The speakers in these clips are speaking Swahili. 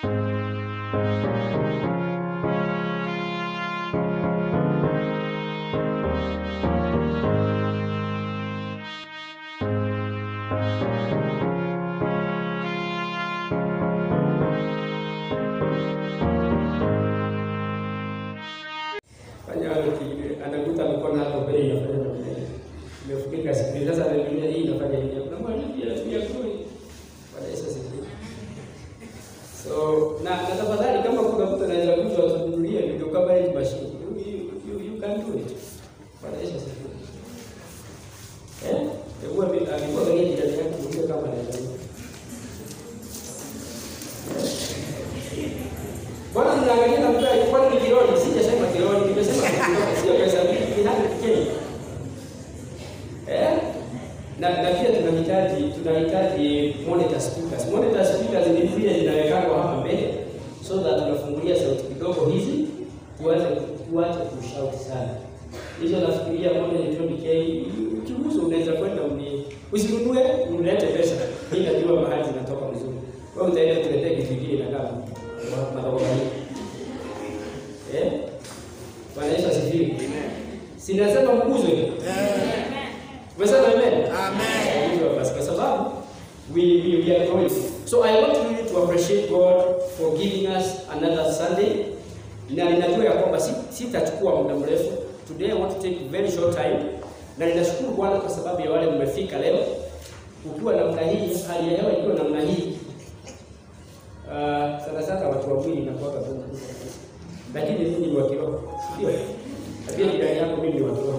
Fanya ki- anakuta mkono hapo mbele inafanya namna hii. Imefunika sikio. Sasa anaangalia hii inafanya hivi. Kuna mwalimu pia pia kule. Bwana Yesu asifiwe. So, na na tafadhali kama kuna mtu anaweza kuja atununulie video kama hii mashine. You, you, you, you can do it. Bwana Yesu asifiwe. Eh? Hebu abi- alikuwa kwenye jirani yake muulize kama anaweza. Bwana mnaangalia na mtu alikuwa ni kironi, sijasema kironi, nimesema kironi sio pesa mingi, ni hadi kikeni. Eh? Na na pia tunahitaji tunahitaji monitor speakers. Monitor speakers ni zile zinawekwa hapa mbele so that tunafungulia sauti kidogo hizi tuache tuache kushout sana. Hizo nafikiria moja ni 20k. Ukiuza unaweza kwenda uni usinunue unilete pesa. Mimi najua mahali zinatoka mzuri. Wewe utaenda kuletea kitu kingine na kama madhabahu hii. Eh? Bwana Yesu asifiwe. Sinasema mguzwe. Umesema amen? Amen. Hivyo basi kwa sababu we, we, we are growing. So I want really to appreciate God for giving us another Sunday. Na ninajua ya kwamba si- sitachukua muda mrefu. Today I want to take very short time. Na ninashukuru Bwana kwa sababu ya wale mmefika leo. Ukiwa namna hii, hali ya hewa ikiwa namna hii. Uh, sana sana watu wa mwili inakuwa ngumu. Lakini mimi ni wa kiroho. Ndio. Na pia jirani yako mimi ni wa kiroho.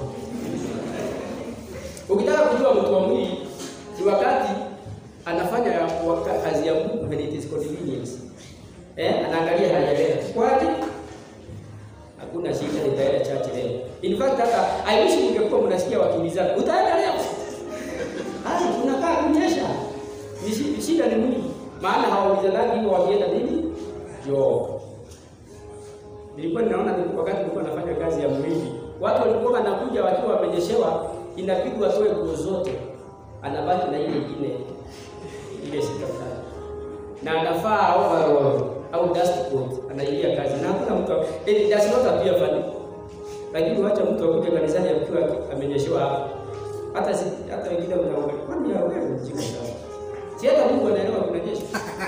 Ukitaka kujua mtu wa mwili ni wakati anafanya waka- kazi ya Mungu when it is convenience. Eh, anaangalia hali ya leo. Kwaje? Hakuna shida nitaenda church leo. In fact hata I wish mngekuwa mnasikia wakimbizana. Utaenda leo? Hai, unakaa kunyesha. Ni shi- Shida ni mwili. Maana hawaulizanagi hivyo wakienda nini? Job. Nilikuwa ninaona ni wakati nilikuwa nafanya kazi ya mwili. Watu walikuwa wanakuja wakiwa wamenyeshewa, inapigwa atoe nguo zote. Anabaki na ile ingine ile sikafanya. Na anafaa overall au dust coat anaingia kazi. Na hakuna mtu it does not appear funny. Lakini wacha mtu akuje kanisani akiwa amenyeshewa hapa. Hata si, hata wengine mnaona kwani ya wewe mjinga sana. Si hata Mungu anaelewa kunanyesha.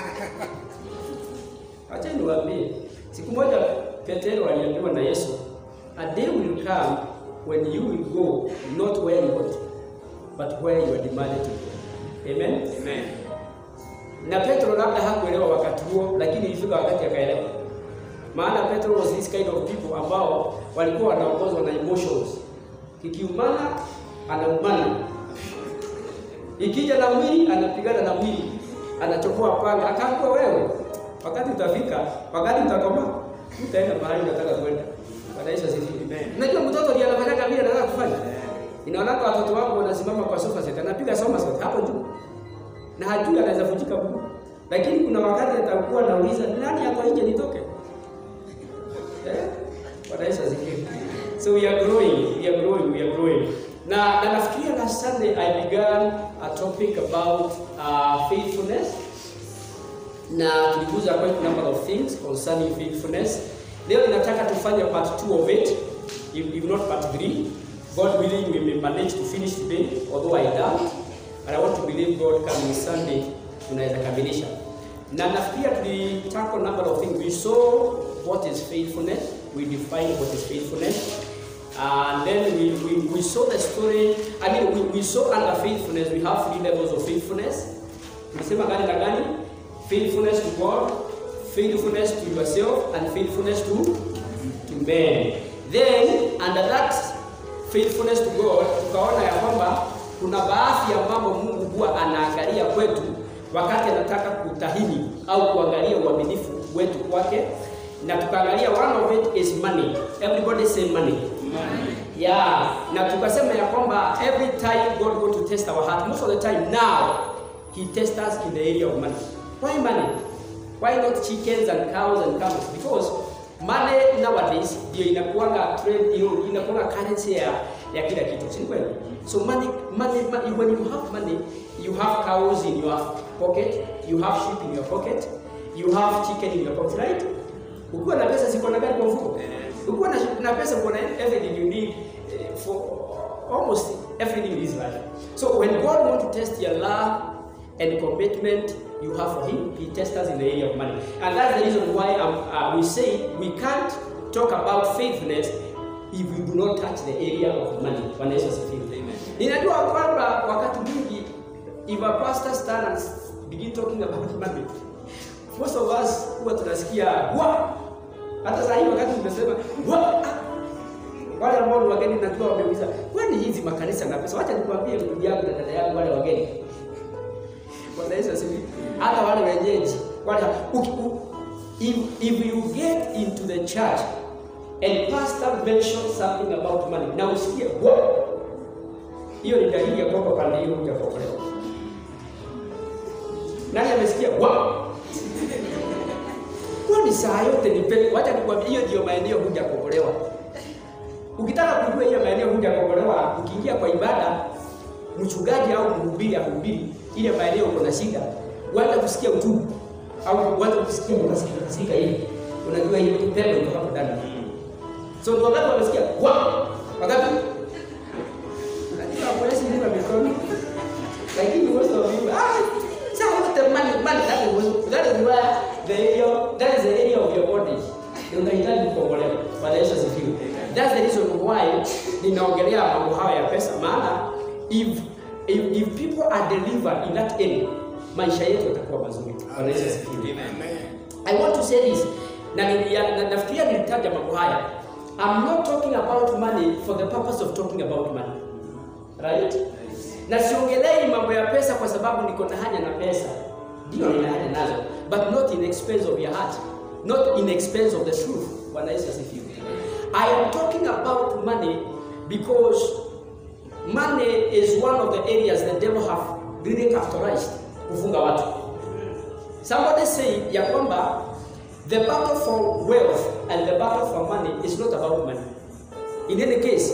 Acha niwaambie, siku moja Petero aliambiwa na Yesu, a day will come when you will go not where you want, but where you are demanded to go. Amen. Amen. Na Petro labda hakuelewa wakati huo, lakini ilifika wakati akaelewa. Maana Petro was this kind of people ambao walikuwa wanaongozwa na emotions. Kikiumana anaumana, ikija na mwili anapigana na mwili, anachokoa panga. Akaambiwa wewe, wakati utafika, wakati utakoma, utaenda mahali unataka kwenda. Bwana Yesu asifiwe. Unajua mtoto ndiye anafanyaga vile anataka kufanya. Inaonaka watoto wangu wanasimama kwa sofa set, anapiga somersault hapo juu na hajui anaweza vunjika mguu, lakini kuna wakati atakuwa anauliza nani yako nje nitoke. Eh? Bwana Yesu asifiwe. So we are growing, we are growing, we are growing. Na, na nafikiria last Sunday I began a topic about uh, faithfulness na tuliguza quite a number of things concerning faithfulness. Leo ninataka tufanye part 2 of it, if, if not part 3. God willing we may manage to finish today, although I doubt. And I want to believe God coming Sunday tunaweza kamilisha. Na nafikiria tulitako number of things. We saw what is faithfulness. We defined what is faithfulness. And then we, we, we saw the story. I mean, we, we saw under faithfulness, we have three levels of faithfulness. Tulisema gani na gani? Faithfulness to God, faithfulness to yourself, and faithfulness to, to men. Then, under that faithfulness to God, tukaona ya kwamba kuna baadhi ya mambo Mungu huwa anaangalia kwetu wakati anataka kutahini au kuangalia uaminifu wetu kwake, na tukaangalia one of it is money. Everybody say money. Yeah, na tukasema ya kwamba every time God go to test our heart, most of the time now he tests us in the area of money. Why money? Why not chickens and cows and camels? Because money nowadays ndio inakuanga trend, ino- inakuanga currency ya, ya kila kitu, si kweli? So money, money, money, when you have money, you have cows in your pocket, you have sheep in your pocket, you have chicken in your pocket, right? Ukiwa na pesa siko na gari kwa mfuko. Ukiwa na, na pesa uko na everything you need eh, for almost everything in this life. So when God wants to test your love and commitment you have for Him, He tests us in the area of money. And that's the reason why um, uh, we say we can't talk about faithfulness if we do not touch the area of money. Bwana Yesu asifiwe. Ninajua kwamba wakati mwingi if a pastor stand and begin talking about money, most of us huwa tunasikia wa hata saa hii wakati tumesema wa ah, wale ambao ni wageni najua wameuliza kwani hizi makanisa na pesa. Wacha nikwambie ndugu yangu na dada yangu, wale wageni Bwana Yesu asifiwe. Hata wale wenyeji wale uki- u- if, if you get into the church and pastor mention something about money na usikie wa hiyo ni dalili ya kwamba pande hiyo hujapokolewa. Nani amesikia wa kwani saa yote ni pepo? Wacha nikwambie, hiyo ndio maeneo hujakombolewa. Ukitaka kujua hiyo maeneo hujakombolewa, ukiingia kwa ibada, mchungaji au mhubiri ahubiri ile maeneo uko na shida, wacha kusikia utubu au wacha kusikia unasikia kasika hivi, unajua hiyo pepo iko hapo ndani. So ndio wakati wamesikia wa wakati unajua polisi ni kwa mikono, lakini most of you ah sasa wote money money that is that is where the area that is the area of your body unahitaji kukombolewa. Bwana Yesu asifiwe. That's the reason why ninaongelea mambo haya ya pesa, maana if if, if people are delivered in that area, maisha yetu yatakuwa mazuri. Bwana Yesu asifiwe. I want to say this na, nilia- na nafikiria nilitaja mambo haya. I'm not talking about money for the purpose of talking about money. Right? Na siongelei mambo ya pesa kwa sababu niko na haja na pesa. Ndio nina haja nazo, but not in expense of your heart. Not in expense of the truth. Bwana Yesu asifiwe. I am talking about money because money is one of the areas the devil have really characterized kufunga watu. Somebody say ya kwamba the battle for wealth and the battle for money is not about money. In any case,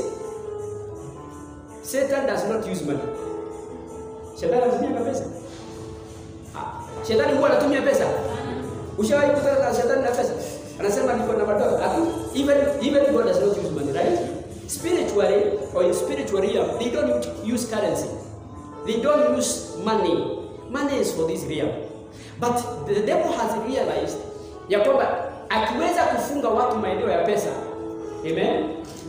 Satan does not use money. Shetani anatumia pesa. Ah, Shetani huwa anatumia pesa. Ushawahi kutana na shetani na pesa? Anasema niko na madola. Hakuna. Even even God does not use money, right? Spiritually or in spiritual realm, they don't use currency. They don't use money. Money is for this realm. But the devil has realized ya kwamba akiweza kufunga watu maeneo ya pesa, amen,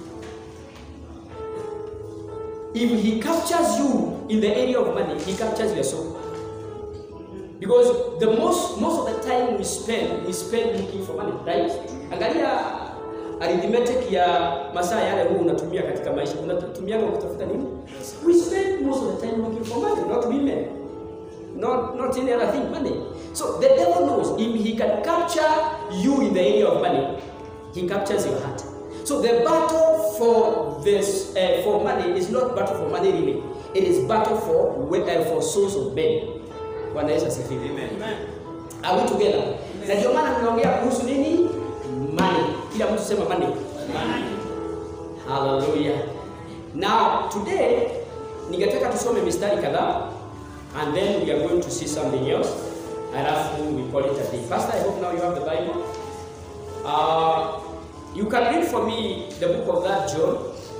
if he captures you in the area of money, he captures your soul. Because the most most of the time we spend we spend looking for money, right? Angalia arithmetic ya masaa yale huu unatumia katika maisha, unatumia kwa kutafuta nini? We spend most of the time looking for money, not women. Not not any other thing, money. So the devil knows if he can capture you in the area of money, he captures your heart. So the battle for this uh, for money is not battle for money really. It is battle for we- uh, for souls of men. Bwana Yesu asifiwe. Are we together? Na ndio maana tunaongea kuhusu nini? Money. Kila mtu sema money. Hallelujah. Now today ningetaka tusome mistari kadhaa and then we are going to see something else. Alafu we call it a day. Pastor, I hope now you have the Bible. Uh, you can read for me the book of that John.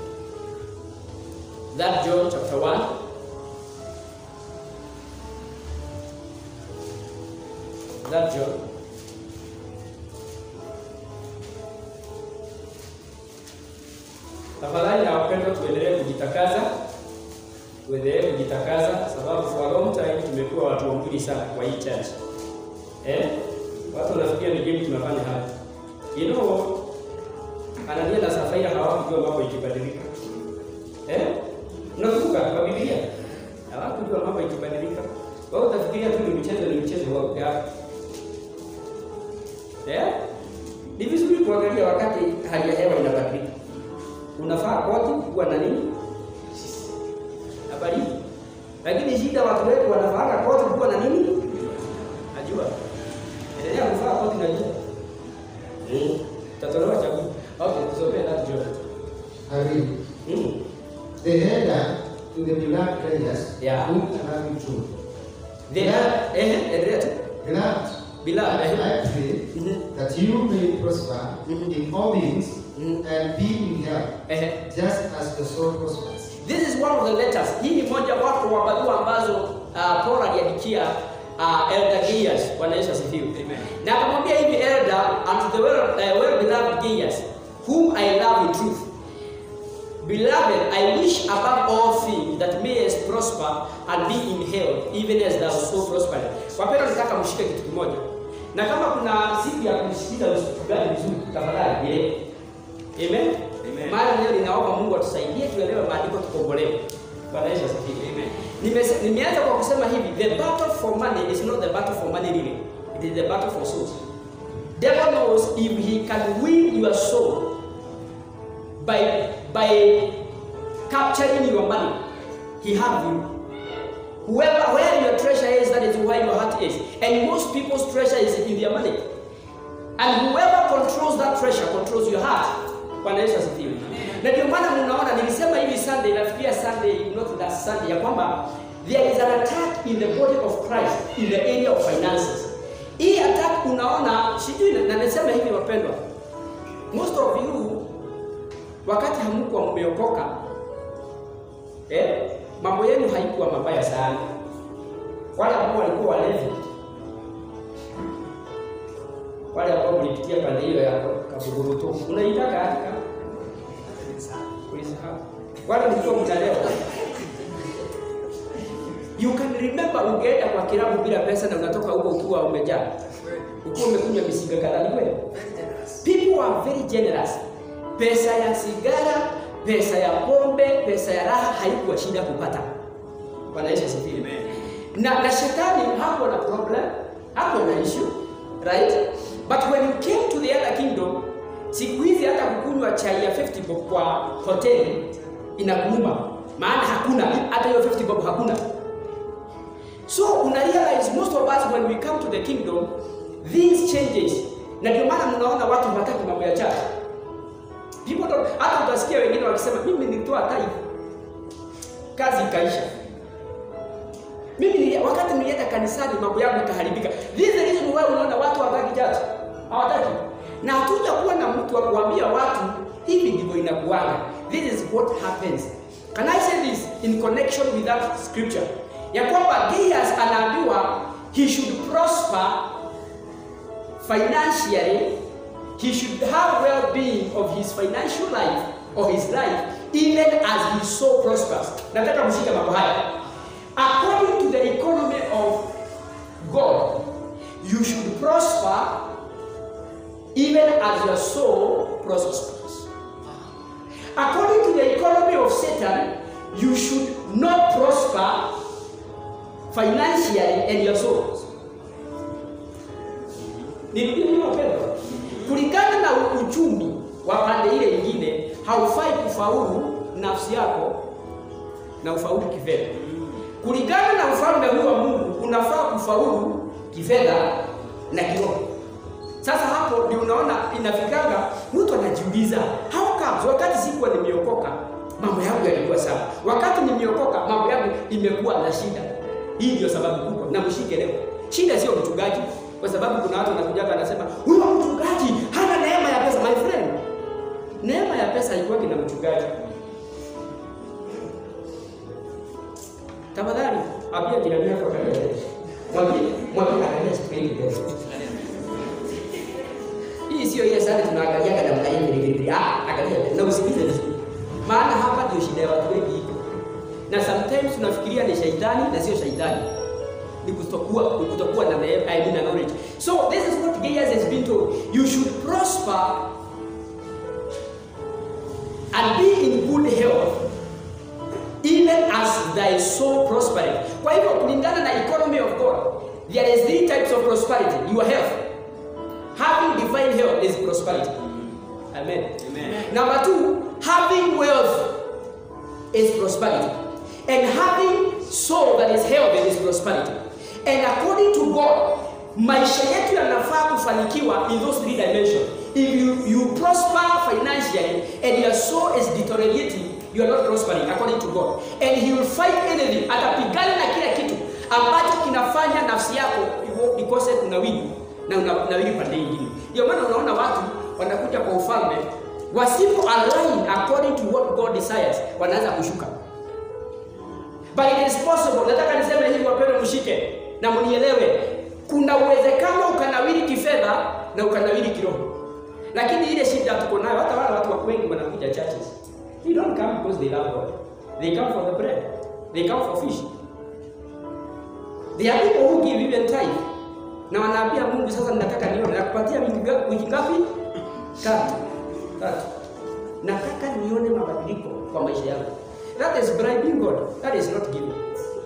That John chapter 1. That John. Tafadhali na wapendwa, tuendelee kujitakaza, tuendelee kujitakaza, sababu for a long time tumekuwa watu wa mwili sana kwa hii church. Eh? Watu wanafikiria ni game tunafanya hapa. You know, Anania na Safira hawakujua mambo ikibadilika. Eh? Unakumbuka kwa Biblia? Hawakujua mambo ikibadilika. Wao utafikiria tu ni mchezo ni mchezo wao yao. Eh? Ni vizuri kuangalia wakati hali ya hewa inabadilika. Unafaa koti kuwa na nini? Na baridi. Lakini shida watu wetu wanafaa koti kuwa na nini? Najua. Endelea kuvaa koti na jua. Mm. Tatolewa chakula. Okay, tusomee that John. Hurry. Mm. They headed to the black traders Yeah. whom Arabic Jew. They are eh endelea tu. Grabbed Beloved, I eh? pray Mhm. that you may prosper Mhm. in all things Mhm. and be in health, Eh, just as the soul prospers. This is one of the letters. Hii ni moja wapo wa barua ambazo uh, Paul aliandikia uh, Elder Gaius. Bwana Yesu asifiwe. Amen. Na akamwambia hivi Elder, unto the well, uh, well beloved Gaius, whom I love in truth. Beloved, I wish above all things that mayest prosper and be in health, even as thou so prosper. Wapendwa, nataka mshike kitu kimoja, na kama kuna siku ya kusikiza usikizaji vizuri, tafadhali ile Amen. Amen. Maana leo ninaomba Mungu atusaidie tuelewe maandiko tukombolewe. Bwana Yesu asifiwe. Amen. Nimese- Nimeanza kwa kusema hivi, the battle for money is not the battle for money really. It is the battle for souls. Devil knows if he can win your soul by by capturing your money, he have you. Whoever where your treasure is, that is where your heart is. And most people's treasure is in their money. And whoever controls that treasure controls your heart. Bwana Yesu asifiwe. Na ndio maana mnaona nilisema hivi Sunday, nafikiria Sunday, not that Sunday, ya kwamba there is an attack in the body of Christ in the area of finances. Hii attack unaona, sijui na na nasema hivi wapendwa, most of you wakati hamkuwa mmeokoka eh, mambo yenu haikuwa mabaya sana. Wale ambao walikuwa walevi wale ambao mlipitia pande hiyo ya kabuguruto unaitaka katika ulisahau wale mlikuwa mnalewa you can remember ungeenda kwa kilabu bila pesa na unatoka huko ukiwa umejaa ukiwa umekunywa misiga kadhaa ni kweli people are very generous pesa ya sigara pesa ya pombe pesa ya raha haikuwa shida kupata bwana yesu asifiwe Amen. na, na shetani hapo na problem hapo na issue right but when you came to the other kingdom siku hizi hata kukunywa chai ya 50 bob kwa hoteli inakuuma maana hakuna hata hiyo 50 bob hakuna so una realize most of us when we come to the kingdom these changes na ndio maana mnaona watu hawataki mambo ya church people don't hata utasikia wengine wakisema mimi nilitoa tithe kazi ikaisha mimi nilia, wakati nilienda kanisani mambo yangu ikaharibika. This is the reason why unaona watu hawataki church. Hawataki. Na hatuja kuwa na mtu wa kuambia watu hivi ndivyo inakuwaga. This is what happens. Can I say this in connection with that scripture? Ya kwamba Gaius anaambiwa he should prosper financially. He should have well-being of his financial life or his life even as he so prospers. Nataka mshike mambo haya. According to the economy of God, you should prosper even as your soul prospers. According to the economy of Satan, you should not prosper financially and your soul. Nirudie hiyo wapendwa. Kulingana na uchumi wa pande ile nyingine, haufai kufaulu nafsi yako na ufaulu kifedha. Kulingana na ufalme huu wa Mungu, unafaa kufaulu kifedha na kiroho. Sasa hapo ndio unaona inafikanga mtu anajiuliza, how comes wakati sikuwa nimeokoka mambo yangu yalikuwa sawa, wakati nimeokoka mambo yangu imekuwa na shida. Hii ndio sababu kubwa, na mshike leo. Shida sio mchungaji, kwa sababu kuna watu wanakuja wanasema huyo mchungaji hana neema ya pesa. My friend, neema ya pesa haikuwa na mchungaji. Tafadhali ambia jirani yako angalia. Mwambie, mwambie angalia screen mbele. Hii sio ile sana tunaangaliaga na mkaini hivi. Ah, angalia mbele na usikize vizuri. Maana hapa ndio shida ya watu wengi iko. Na sometimes tunafikiria ni shaitani na sio shaitani. Ni kutokuwa ni kutokuwa na neema, I mean na knowledge. So this is what Gaius has been told. You should prosper and be in good health even as thy soul prospereth. Kwa hivyo kulingana na economy of God, there is three types of prosperity. Your health. Having divine health is prosperity. Amen. Amen. Number two, having wealth is prosperity. And having soul that is healthy is prosperity. And according to God, maisha yetu yanafaa kufanikiwa in those three dimensions. If you, you prosper financially and your soul is deteriorating, you are not prospering according to God. And he will fight anything, atapigana na kila kitu ambacho kinafanya nafsi yako ikose kunawili na unanawiri pande nyingine. Ndio maana unaona watu wanakuja kwa ufalme wasipo align according to what God desires, wanaanza kushuka. But it is possible, nataka niseme hivi wapendwa, mshike na mnielewe, kuna uwezekano ukanawiri kifedha na ukanawiri kiroho, lakini ile shida tuko nayo, hata wale watu wengi wanakuja churches, they don't come because they love God, they come for the bread, they come for fish. There are people who give even tithe na wanaambia Mungu, sasa ninataka nione, nakupatia wiki nga- wiki ngapi? Tatu, tatu. Nataka nione mabadiliko kwa maisha yangu. That is bribing God. That is not giving.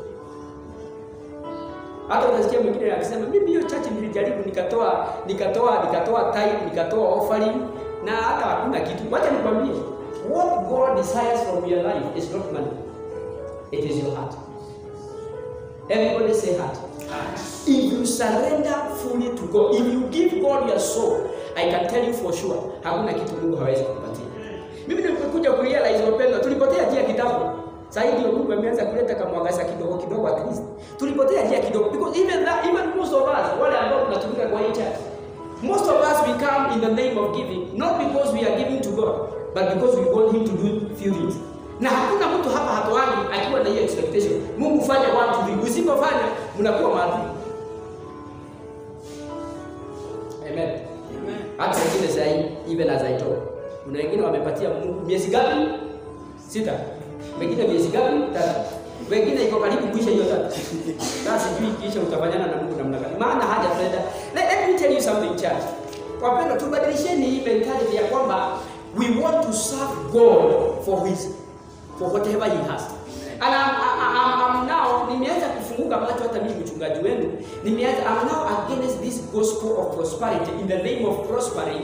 Hata utasikia mwingine akisema mimi hiyo church nilijaribu nikatoa nikatoa nikatoa tithe nikatoa offering na hata hakuna kitu. Wacha nikwambie, what God desires from your life is not money. It is your heart. Everybody say heart. If you surrender fully to God, if you give God your soul, I can tell you for sure, hakuna kitu Mungu hawezi kupatia. Mimi nilipokuja kurealize wapendwa, tulipotea njia kitambo. Sasa hivi ndio Mungu ameanza kuleta kamwangaza kidogo kidogo at least. Tulipotea njia kidogo because even that, even most of us wale ambao tunatumika kwa hii church, most of us we come in the name of giving not because we are giving to God but because we want him to do few things. Na hakuna mtu hapa hatoangi akiwa na hiyo expectation. Mungu fanya one two three. Usipofanya mnakuwa maadui. Amen. Hata wengine sasa hivi even as I talk. Kuna wengine wamepatia Mungu miezi gapi? Sita. Wengine miezi gapi? Tatu. Wengine iko karibu kuisha hiyo tatu. Sasa sijui kisha utafanyana na Mungu namna gani. Maana haja tunaenda. Let, let me tell you something church. Wapendwa, tubadilisheni hii mentality ya kwamba we want to serve God for his for whatever he has. And I'm, I'm, I'm now nimeanza kufunguka macho hata mimi mchungaji wenu nimeanza I'm now against this gospel of prosperity in the name of prospering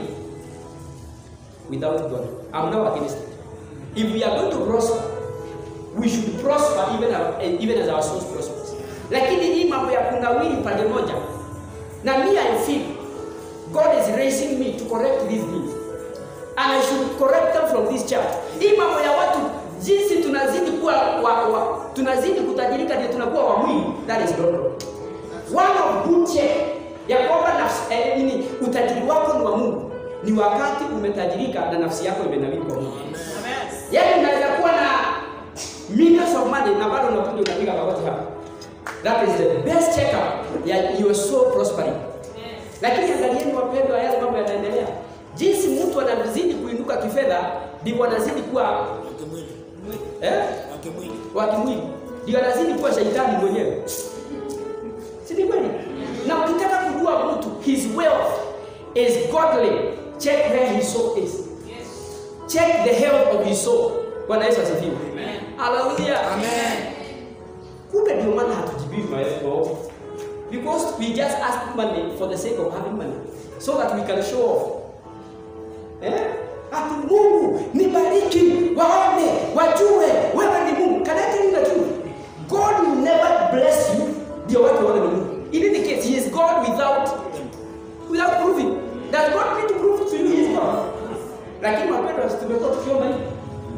without God. I'm now against it. If we are going to prosper, we should prosper even, our, even as our souls prospers. Lakini hii mambo ya kunawiri pande moja, na me I feel God is raising me to correct these things and I should correct them from this church. Hii mambo ya watu jinsi tunazidi kuwa wa, wa, tunazidi kutajirika ndio tunakuwa wa mwili, that is not wrong. One of good check ya kwamba nafsi eh, nini utajiri wako ni wa Mungu ni wakati umetajirika na nafsi yako imenawiri kwa Mungu. Yaani unaweza kuwa na millions of money na bado unakuja unapiga magoti hapa. That is the best checkup ya your soul prospering. Lakini angalieni wapendwa, yale mambo yanaendelea. Jinsi mtu anazidi kuinuka kifedha, ndivyo anazidi kuwa eh, wa kimwili, ndio anazidi kuwa shaitani mwenyewe. Si ni kweli? Na ukitaka kujua mtu his wealth is godly, check where his soul is. Check the health of his soul. Bwana Yesu asifiwe. Hallelujah. Amen. Kumbe ndio maana hatujibii maombi. Because we just ask money for the sake of having money so that we can show off. Eh? Ati Mungu nibariki, waone, wajue wewe ni Mungu. Can I tell you the truth? God will never bless you ndio watu waone ni Mungu. In any case, he is God without without proving. Does God need to prove to you he is God? Lakini wapendwa, tumekuwa tukiomba hivi.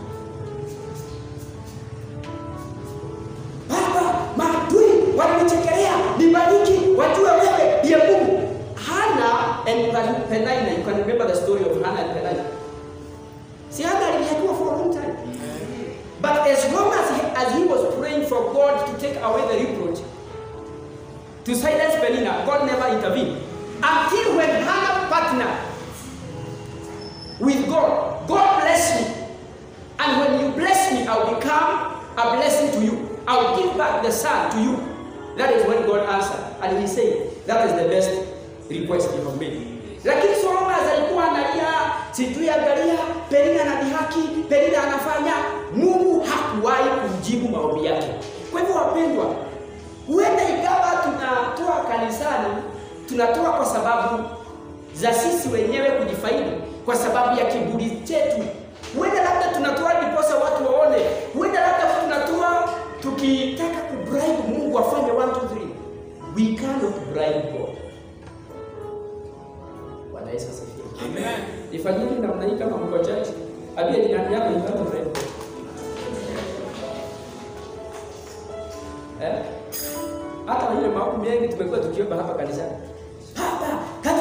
Baba, maadui wananichekelea, nibariki, wajue wewe ndiye Mungu. Hana and Penina, you can remember the story of Hannah and Penina. Si Hannah alihakiwa for a long time. But as long as he, as he was praying for God to take away the reproach, to silence Penina, God never intervened. Until when Hannah partnered with God, God bless me. And when you bless me, I'll become a blessing to you. I'll give back the son to you. That is when God answered. And he said, that is the best request you have made. Lakini Solomon alikuwa analia, sijui angalia, Penina anadhihaki, Penina anafanya. Mungu hakuwahi kumjibu maombi yake. Kwa hivyo wapendwa, huenda ikawa tunatoa kanisani, tunatoa kwa sababu za sisi wenyewe kujifaidi, kwa sababu ya kiburi chetu. Huenda labda tunatoa ndiposa watu waone, huenda labda tunatoa tukitaka kubribe Mungu afanye 1 2 3. We cannot bribe God. Bwana Yesu asifiwe. Amen. Ifanyeni namna hii kama mko church, ambie jirani yako you cannot bribe God. Eh? Hata ile maombi mengi tumekuwa tukiomba hapa kanisani. Baba,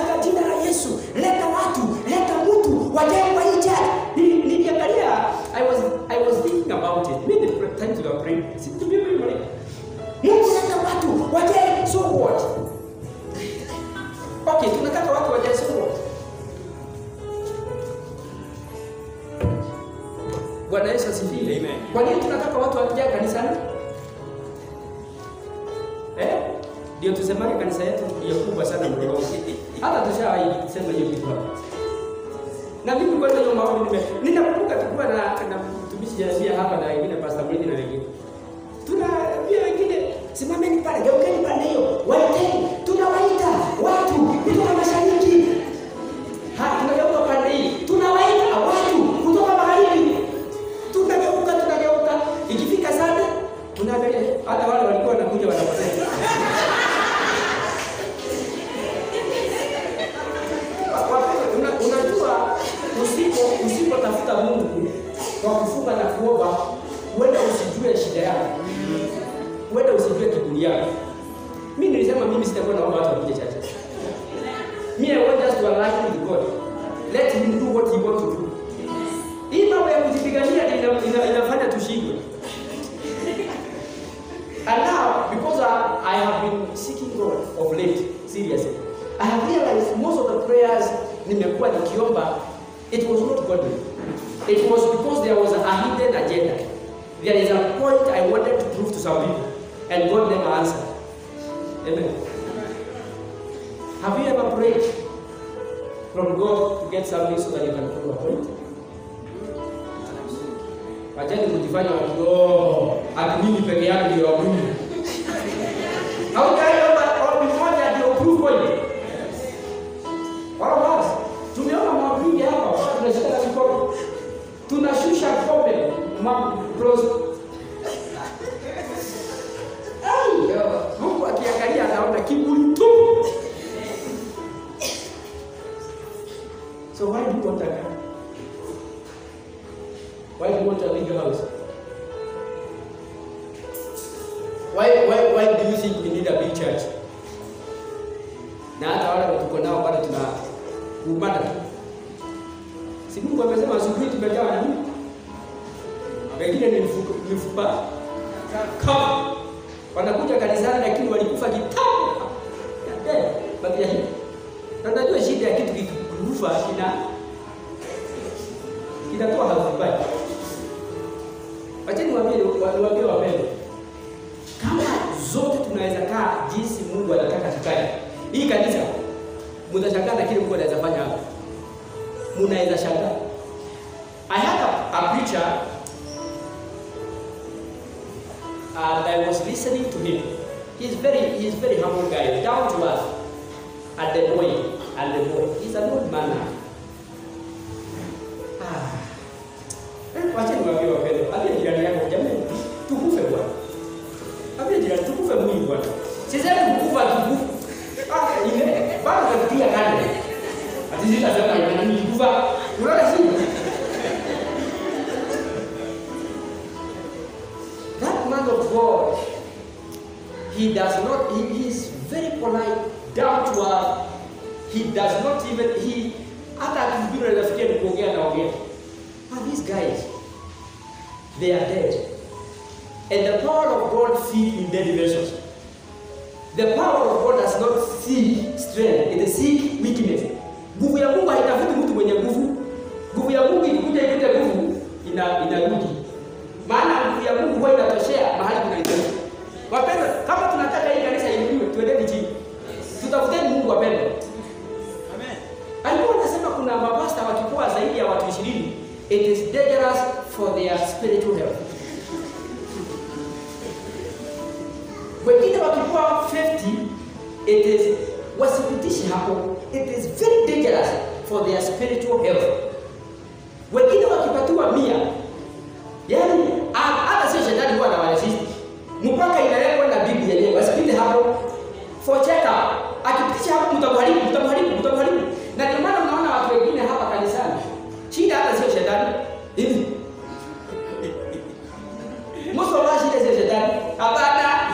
asifiwe. Amen. Kwa nini tunataka watu wakija kanisani? Eh? Ndio tusemage kanisa yetu ndio kubwa sana Mlolongo. Hata tushawahi sema hiyo kitu hapa. Na mimi kwanza hiyo maombi nime ninakumbuka tulikuwa na na mtumishi Jeremia hapa na wengine Pastor Mwindi na wengine. Tunaambia wengine simameni pale, geukeni pande hiyo, waiteni, tunawaita watu kutoka mashariki. Ha, tunageuka pande hii, tunawaita watu kutoka magharibi. Tunageuka, tunageuka. Ikifika sana tunaangalia hata wale walikuwa wanakuja wanapotea. Wapendwa, una- unajua usipo usipotafuta Mungu kwa kufunga na kuomba, huenda usijue shida yako, huenda usijue kiburi yako. Mimi nilisema mimi sitakuwa naomba watu wakuje chache. Me I want just to align with God. Let him do what he wants to do. Hii mambo ya kujipigania ina, ina, inafanya tushindwe. And now, because I, I have been seeking God of late, seriously, I have realized most of the prayers nimekuwa nikiomba, it was not godly. It was because there was a hidden agenda. There is a point I wanted to prove to some people, and God never answered. Amen. Have you ever prayed from God to get something so that you can prove a point? Wachani kujifanya wakio ati mimi peke yangu ndio wa Mungu. Hautaomba ombi moja ndio proof point. Wala basi. Tumeona maombi hapa kwa tunashika na mikono. Tunashusha kombe ma close. Ai, Mungu akiangalia anaona kiburi tu. So why do you want a car? Why do you want a big house? Why, why, why do you think we need a big church? Na hata wale tuko nao bado tuna kuumbana tu. Si Mungu amesema asubuhi tumejawa na nini? Wengine ni mifupa, mifupa kama wanakuja kanisani lakini walikufa kitambo. Eh, baki ya hivi. Na unajua shida ya kitu kikufa kina kinatoa harufu mbaya. Wacheni niwaambie niwaambie wapendwa. Kama zote tunaweza kaa jinsi Mungu anataka tukae. Hii kanisa mtashangaa na kile Mungu anaweza fanya hapa. Mnaweza shangaa. I had a, a preacher and I was listening to him. He's very he's very humble guy, down to earth. And the boy, and the boy. He's an old man now. Ah. Eh, Wacha niwaambie wapendwa, ambia jirani yako jamani, tukufe bwana. Ambia jirani tukufe mwili bwana. Sisemi kukufa tukufu. Ah, ile bado nafikiria kale. Ati sitasema ina nini kufa. Unaona shida? That man of God, he does not, he, he is very polite, down to earth. He does not even, he, hata akihubiri anafikia ni kuongea naongea. And these guys, they are dead. And the power of God feed in dead vessels. The power of God does not seek strength, it seek weakness. Nguvu ya Mungu haitafuti mtu mwenye nguvu. Nguvu ya Mungu ikikuja ikute nguvu ina inarudi. Maana nguvu ya Mungu huwa inatoshea mahali kunahitaji. Wapendwa, kama tunataka hii kanisa iinuliwe, tuendeni chini. Tutafuteni Mungu wapendwa. Amen. Alikuwa anasema kuna mapasta wakikuwa zaidi ya watu 20, it is dangerous for their spiritual health. Wengine wakikuwa 50, it is wasipitishe hapo, it is very dangerous for their spiritual health. Wengine wakipatiwa mia, yani ah, hata sio shetani huwa anawaresist mpaka inawekwa na Biblia yenyewe, wasipite hapo for check up. Akipitisha hapo mtamharibu, mtamharibu, mtamharibu. Na ndio maana unaona watu wengine hapa kanisani, shida hata sio shetani hivi. Most of us shida sio shetani, hapana.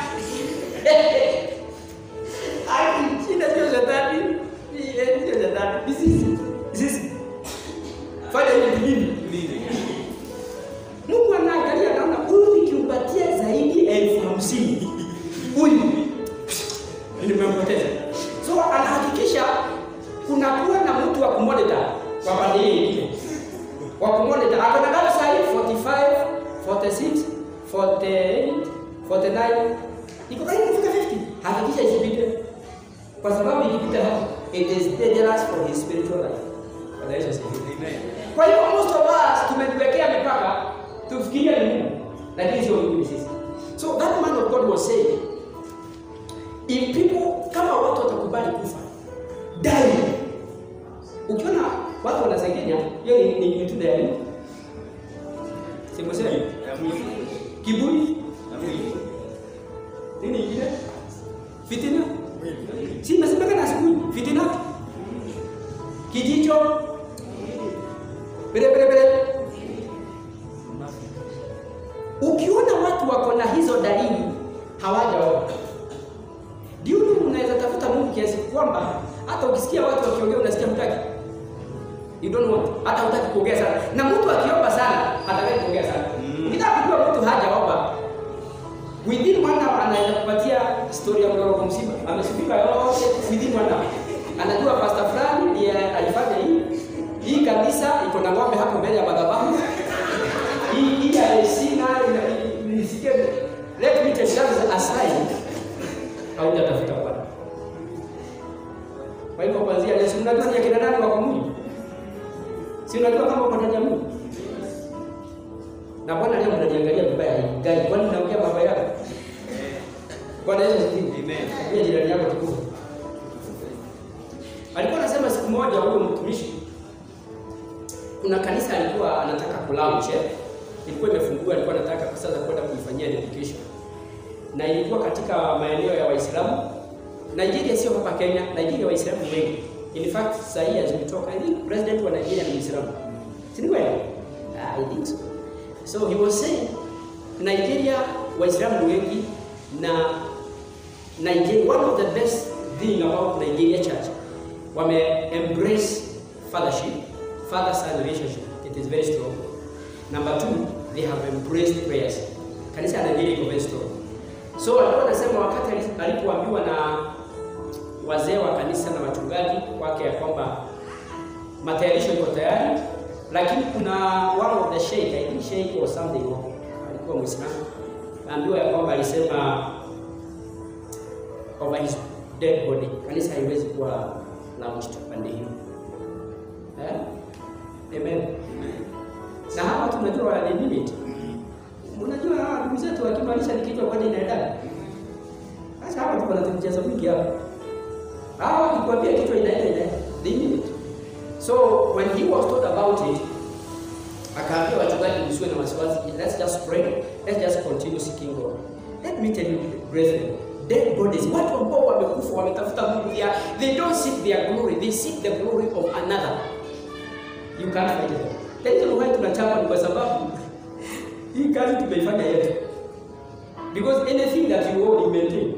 Ai, shida sio shetani, Ni- eh, sio shetani, ni sisi, Ni sisi. Fanya hivi nini? Mungu anaangalia anaona huyu nikimpatia zaidi ya elfu hamsini huyu nimempoteza. So anahakikisha kunakuwa na mtu wa kumonitor kwa pande hii nyingine, wa kumonitor. Ako na gari sahi 45 46, 48, 49. Iko karibu kufika 50. Hakikisha isipite. Kwa sababu ikipita hapo, it is dangerous for his spiritual life. Bwana Yesu asifiwe. Amen. Kwa hiyo most of us tumejiwekea mipaka tufikirie ni Mungu, lakini sio Mungu ni sisi. So that man of God was saying, if people kama watu watakubali kufa die. Ukiona watu wanasengenya, hiyo ni ni kitu dai. Simosema Ya mwili. kiburi, Ya mwili. nini ingine? Fitina. Mwili. Si imesemekana asubuhi, fitina. Kijicho. Bere bere bere. Ukiona watu wako na hizo dalili hawajaoa, ndio unaweza tafuta Mungu kiasi kwamba hata ukisikia watu wakiongea unasikia mtaki. You don't want. Hata hutaki kuongea sana. Na mtu akiomba sana hataki kuongea sana. Mm. Ukitaka kujua mtu hajaomba within one hour anaweza kupatia story ya mlolongo mzima. Amesifika yote within one hour. Anajua pastor fulani ndiye alifanya hii. Hii kabisa iko na ng'ombe hapo mbele ya madhabahu hii hii ya sina nisikie let me take that aside haujatafuta Bwana. Kwa hivyo kuanzia leo si unajua ni akina nani wako mwili? Si unajua kama uko ndani ya Mungu? Na Bwana leo mnaniangalia vibaya hii. Gani kwani naongea baba yako? Bwana Yesu asifiwe. Amen. Kwa jirani yako tukufu. Alikuwa anasema siku moja huyo mtumishi kuna kanisa alikuwa anataka kulaunch eh? ilikuwa imefunguliwa, alikuwa anataka sasa kwenda kuifanyia dedication, na ilikuwa katika maeneo ya Waislamu. Nigeria sio hapa Kenya, Nigeria Waislamu wengi. In fact sasa hii as we talk, I think president wa Nigeria ni Muislamu, si ni kweli? Ah, I think so. So he was saying Nigeria Waislamu wengi na Nigeria, one of the best thing about Nigeria church wame embrace fathership, father-son relationship. It is very strong. Number two, they have embraced prayers. Kanisa ya Nigeria iko very strong. So alikuwa anasema wakati ali- alipoambiwa na wazee wa kanisa na wachungaji wake ya kwamba matayarisho iko tayari, lakini kuna one of the sheikh, I think sheikh or something, alikuwa Muislamu, ambiwa ya kwamba alisema over his dead body, kanisa haiwezi kuwa launched pande hiyo. Eh? Amen. Na hawa tunajua wana limit. Unajua hawa ndugu zetu wakimaanisha ni kichwa kwani inaenda. Sasa hapa tuko na tumchezo mwingi hapa. Hawa wakikwambia kichwa inaenda inaenda. They mean it. So when he was told about it, akaambia wachungaji msiwe na wasiwasi. Let's just pray. Let's just continue seeking God. Let me tell you brethren, dead bodies, watu ambao wamekufa wametafuta Mungu ya, they don't seek their glory, they seek the glory of another. You can't fight them. Tatizo why tunachapa ni kwa sababu hii kazi tumeifanya yetu. Because anything that you own you maintain.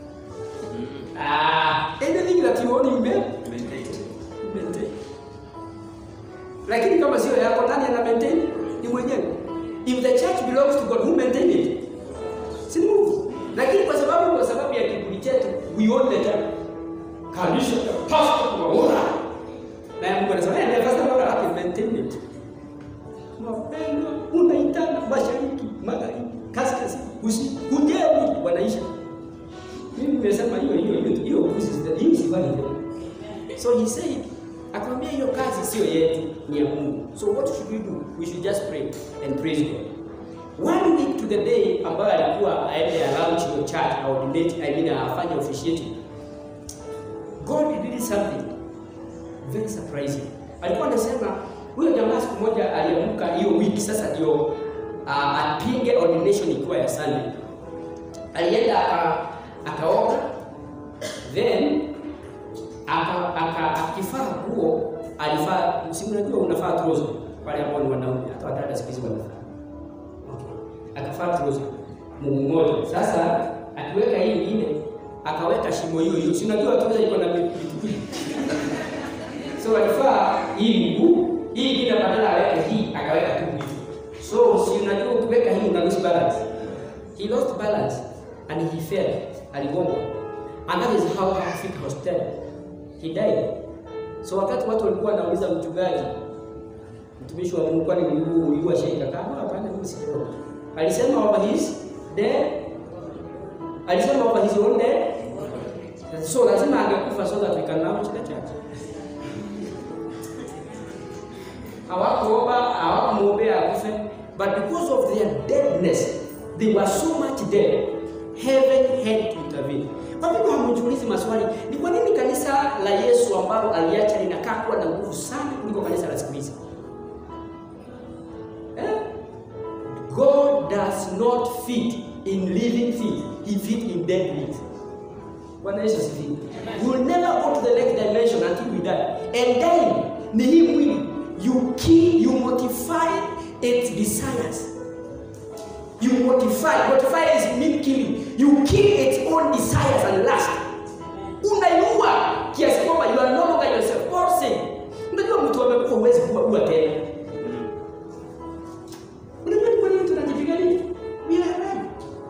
Ah, anything that you own you maintain. maintain. Lakini kama sio yako nani ana maintain? Ni mwenyewe. If the church belongs to God, who maintain it? Si ni Mungu. Lakini kwa sababu kwa sababu ya kiburi chetu, we own the church. Kanisa ya pastor tunaona. Na Mungu anasema, "Eh, pastor bora hapo maintain it." Mapendo unaitana mashariki, magharibi, kaskazini, kusini, kujeni wanaisha. Mimi nimesema hiyo hiyo hiyo hiyo kuzi hiyo sifanye tena. So he said, akamwambia hiyo kazi sio yetu, ni ya Mungu. So what should we do? We should just pray and praise God. One week to the day ambayo alikuwa aende launch your church au ordinate, I mean afanye officiating. God did something very surprising. Alikuwa anasema huyo jamaa siku moja aliamka hiyo wiki sasa ndio uh, apinge ordination ikiwa ya Sunday. Alienda aka akaoga then aka aka akifaa nguo alifaa, si unajua unafaa trouser wale ambao ni wanaume, hata wadada siku hizi wanafaa okay. Akafaa trouser mguu mmoja. Sasa akiweka hii ingine akaweka shimo hiyo hiyo, si unajua trouser iko na vitu vingi so alifaa hii mguu hii ingine, badala aweke hii akaweka tu hivi. So si unajua ukiweka hii una lose balance. He lost balance and he fell, aligongwa and that is how hakufika hospitali he died. So wakati watu walikuwa wanauliza mchungaji, mtumishi wa Mungu, kwani mguu uliua sheika? Kama hapana, mimi sijaona. Alisema over his dead. Alisema over his own dead. So lazima angekufa so that we can launch the church. Hawakuomba, hawakumwombea akufe, but because of their deadness, they were so much dead, heaven had to intervene. Kwa nini hamjiulizi maswali? Ni kwa nini kanisa la Yesu ambalo aliacha linakaa kuwa na nguvu sana kuliko kanisa la siku hizi? Eh? God does not fit in living things, he fit in dead things. Bwana Yesu asifiwe. We will never go to the next dimension until we die. And dying ni hii mwili. You kill, you mortify its desires. You mortify. Mortify is mean killing. You kill its own desires and lust. Unaiua kiasi kwamba you are no longer yourself. Paul said, unajua mtu amekufa huwezi kuwa ua tena. Unajua ni kwa nini tunajipigania? We are right.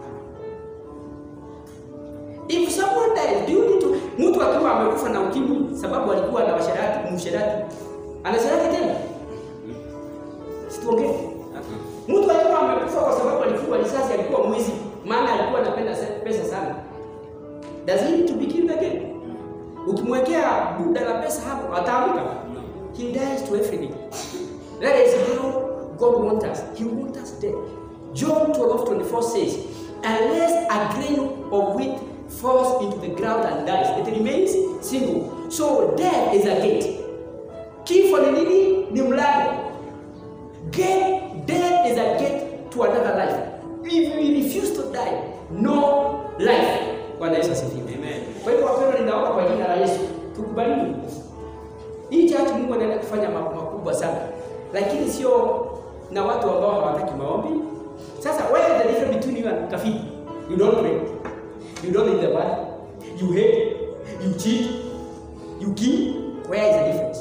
If someone dies, do you need to mtu akiwa amekufa na ukimwi sababu alikuwa na washarati, msharati. Anasharati tena? Situongee. Mtu alikuwa amekufa kwa sababu alikuwa risasi, alikuwa mwizi, maana alikuwa anapenda se- pesa sana. Does he need to be killed again? Ukimwekea buda la pesa hapo ataamka. He dies to everything. That is how God wants us. He wants us dead. John 12 24 says, Unless a grain of wheat falls into the ground and dies, it remains single. So death is a gate. Kifo ni nini? Ni mlango. Gate, death is a gate to another life. If we refuse to die, no life. Bwana Yesu asifiwe. Amen. Kwa hivyo wapendwa, ninaomba kwa jina la Yesu tukubaliwe. Hii church Mungu anaenda kufanya mambo makubwa sana, lakini sio na watu ambao hawataki maombi. Sasa where is the difference between you and kafiri? You don't pray. You don't read the word. You hate. You cheat. You kill. Where is the difference?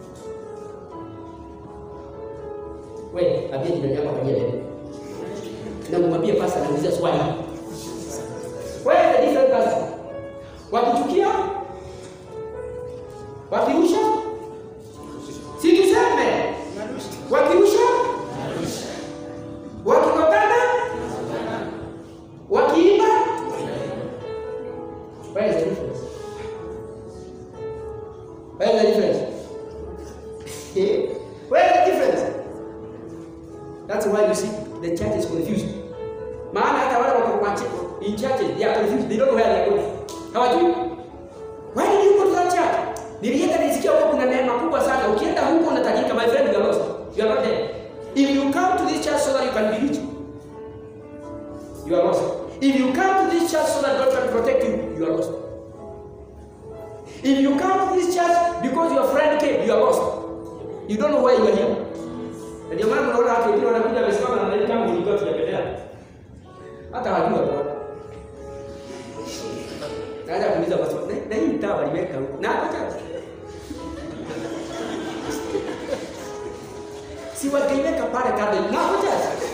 Wewe, ambia jirani yako kwa jina na kumwambia pasa anauliza swali. Where is the difference pastor? Wakichukia? Wakirusha? Si tuseme? Wakirusha? Wakikotana? Wakiimba? Where is the difference? Where is the difference? Eh? Where is the difference? That's why you see the church is confused. Maana hata wale wako kwa church, in churches they are confused. They don't know where they are going. Hawajui. Why did you go to that church? Nilienda nisikia huko kuna neema kubwa sana. Ukienda huko unatajika, my friend, you are lost. You are not there. If you come to this church so that you can be rich, you are lost. If you come to this church so that God can protect you, you are lost. If you come to this church because your friend came, you are lost. You don't know why you are here. Na Ndio maana unaona watu wengine wanakuja wamesimama na nani kama ulikuwa tujapendea. Hata wajua bwana. Naanza kuuliza maswali. Na- Na hii mtaa waliweka huko. Na acha. Si wangeiweka pale kando. Na acha.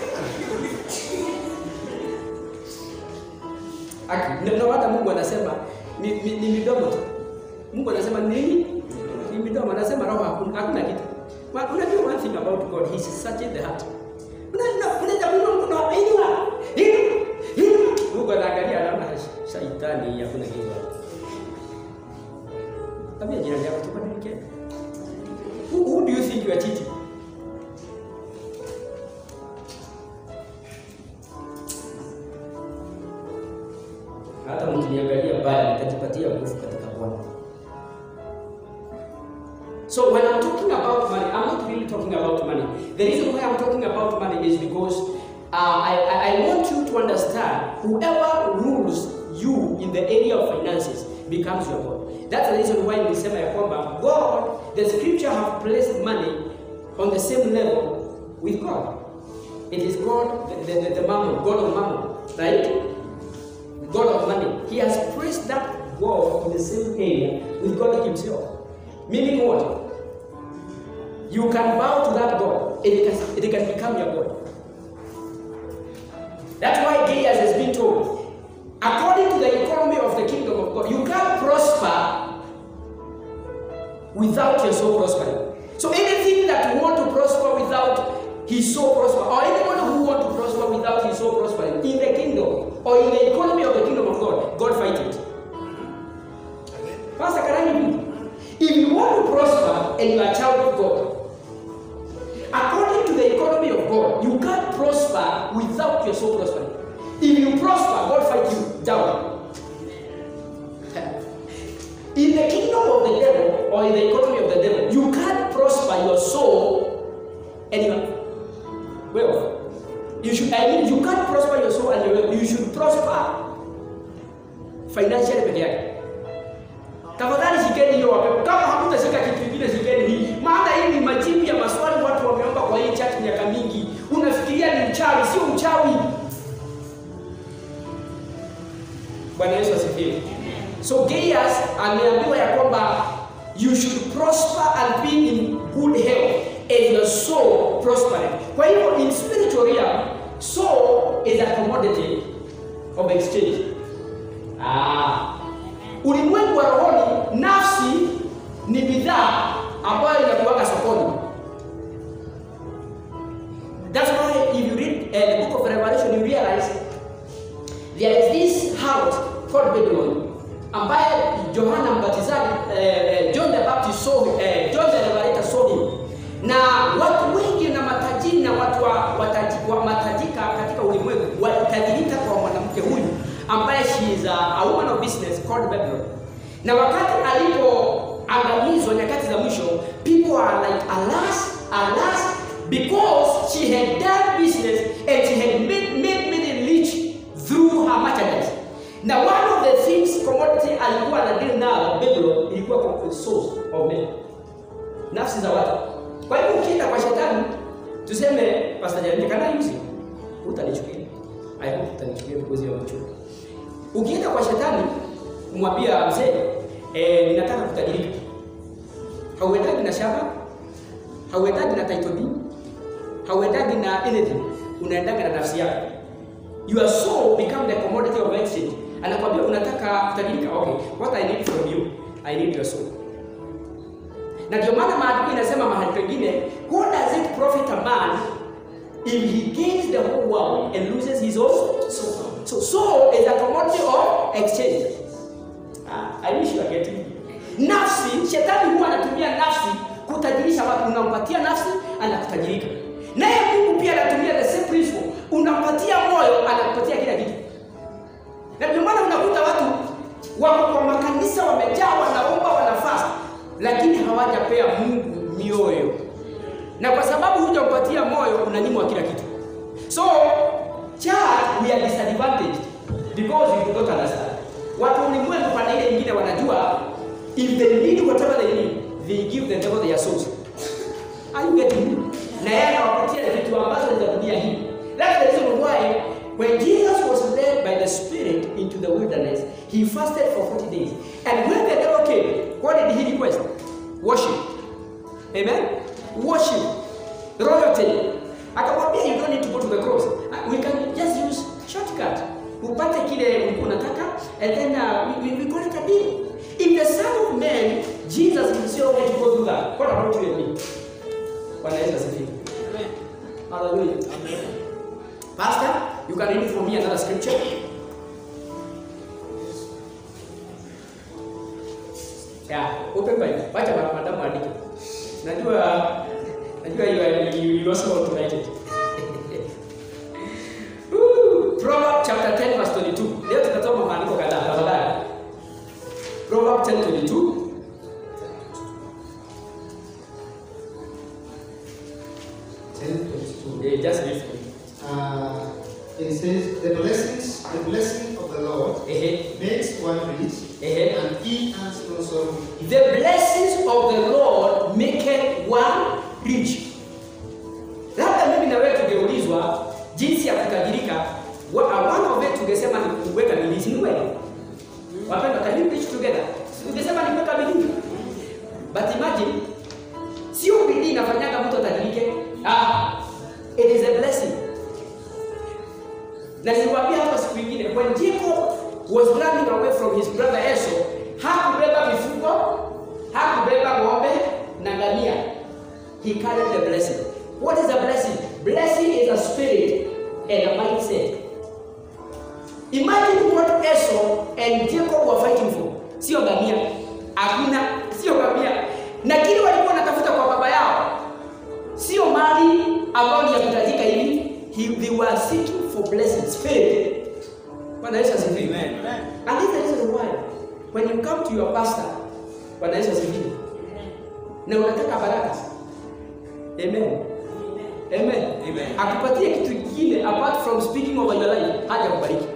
Aki, na- na hata Mungu anasema ni, ni, ni midomo tu. Mungu anasema nini? Ni midomo. Anasema roho hakuna, hakuna kitu. Wa- Unajua one thing about God, he searches the heart. Unajua unaweza kuona Mungu na inua. Inua. Inua. Mungu anaangalia anaona shaitani hakuna kitu hapo. Tabia jirani yako tubadilike. Who, who do you think you are cheating? Hata mkiniangalia baya nitajipatia nguvu katika Bwana. So when I'm talking about money, I'm not really talking about money. The reason why I'm talking about money is because uh, I, I, I want you to understand whoever rules you in the area of finances becomes your God. That's the reason why nilisema ya kwamba God, the scripture have placed money on the same level with God. It is God, the, the, the, the mammon, God of mammon, right? The God of money. He has placed that God in the same area with God Himself. Meaning what? You can bow to that God, and it can, it can become your God. That's why Gaius has been told, according to the economy of the kingdom of God, you can't prosper without your soul prospering. So anything that you want to prosper without his soul prosper, or anyone who want to prosper without his soul prospering in the kingdom or in the economy of the kingdom of God, God fight it. Pastor, can I repeat? If you want to prosper and you are a child of God, according to the economy of God, you can't prosper without your soul prospering. If you prosper, God fight you down. In the kingdom of the devil or in the economy of the devil, you can't prosper your soul and your wealth. You should, I mean, you can't prosper your soul and your wealth. You should prosper financially peke yake. Tafadhali shikeni hiyo wapepo. Kama hamtashika kitu kingine, shikeni hii, maana hii ni majibu ya maswali watu wameomba kwa hii chat miaka mingi. Unafikiria ni uchawi, sio uchawi. Bwana Yesu asifiwe. So Gaius ameambiwa ya kwamba you should prosper and be in good health as your soul prospering. Kwa hivyo in spiritual realm, soul is a commodity of exchange. Ah. Ulimwengu wa rohoni, nafsi ni bidhaa ambayo inakuwaga sokoni. That's why if you read uh, the book of Revelation, you realize there is this house called Babylon ambaye Yohana Mbatizaji eh, John the Baptist saw eh, John the Revelator saw him. Na watu wengi na matajiri na watu wa, wataji, wa matajika katika ulimwengu walitajirika kwa mwanamke huyu ambaye she is a, a woman of business called Babylon. Na wakati alipoangamizwa nyakati za mwisho, people are like alas, alas because she had done business and she had made, made, made rich through her merchandise. Na one of the things commodity alikuwa na deal nayo Babylon ilikuwa kwa source of men. Nafsi za watu. Kwa hiyo ukienda kwa shetani tuseme Pastor Jeremy kana yuzi utanichukia. I hope utanichukia because you are mature. Ukienda kwa shetani kumwambia mzee eh, ninataka kutajirika. Hauendagi na shamba, hauendagi na title deed, hauendagi na anything, unaendaga na nafsi yako. Your soul become the commodity of exchange. Anakwambia unataka kutajirika, okay, what I need from you, I need your soul. Na ndio maana maandiko inasema mahali pengine, what does it profit a man if he gains the whole world and loses his own soul? So soul is a commodity of exchange. Ah, I wish you are getting it. Nafsi, shetani huwa anatumia nafsi kutajirisha watu. Unampatia nafsi, anakutajirika. Naye Mungu pia anatumia the same principle. Unampatia moyo, anakupatia kila kitu. Na ndio maana unakuta watu wako kwa makanisa wamejaa, wanaomba, wanafast, lakini hawajapea Mungu mioyo, na kwa sababu hujampatia moyo, unanyimwa kila kitu. So church we are disadvantaged because we do not understand. Watu ulimwengu pande ile nyingine wanajua if they need whatever they need, they give the devil their souls. Are you getting me? Na yeye anawapatia vitu ambazo ni za dunia hii. That's the reason why when Jesus was led by the Spirit into the wilderness, he fasted for 40 days. And when the devil came, what did he request? Worship. Amen? Worship. Royalty. Akamwambia you don't need to go to the cross. Uh, We can just use shortcut. Upate kile ulikuwa unataka and then uh, we, we, we call it a deal. If the Son of Man, Jesus himself had to go through that, what about you and me? Bwana Yesu asifiwe. Hallelujah. Pastor, you can read for me another scripture. Yeah, open Bible. Wacha ma- madamu andike. Najua najua you are you, you also automated. Woo! Proverbs chapter 10 verse 22. Leo tutasoma maandiko kadhaa tafadhali. Proverbs 10:22. Ten twenty-two. Yeah, just read for me. Uh, it says, "The blessings, the blessing of the Lord Ehe. makes one rich, Ehe. and he has no sorrow." The blessings of the Lord maketh one rich. Labda mimi na wewe tungeulizwa jinsi ya kutajirika, wa- one of it tungesema ni kuweka bidii, si ni kweli? Wapendwa, can we preach together? Si Tungesema ni kuweka bidii. But imagine sio bidii inafanyaga mtu atajirike. Ah, it is a blessing. Na niliwaambia hapa siku nyingine, when Jacob was running away from his brother Esau, hakubeba mifugo, hakubeba ng'ombe na ngamia. He carried the blessing. What is the blessing? Blessing is a spirit and a mindset. Imagine what Esau and Jacob were fighting for. Sio ngamia. Hakuna, sio ngamia. Na kile walikuwa wanatafuta kwa baba yao sio mali ambayo ni ya kutajika hivi. He- They were seeking for blessings, spirit. Bwana Yesu asifiwe. Amen. And this is the reason why when you come to your pastor, Bwana Yesu asifiwe. Na unataka baraka. Amen. Amen. Amen. Akupatie kitu kingine apart from speaking over your life, haja kubariki.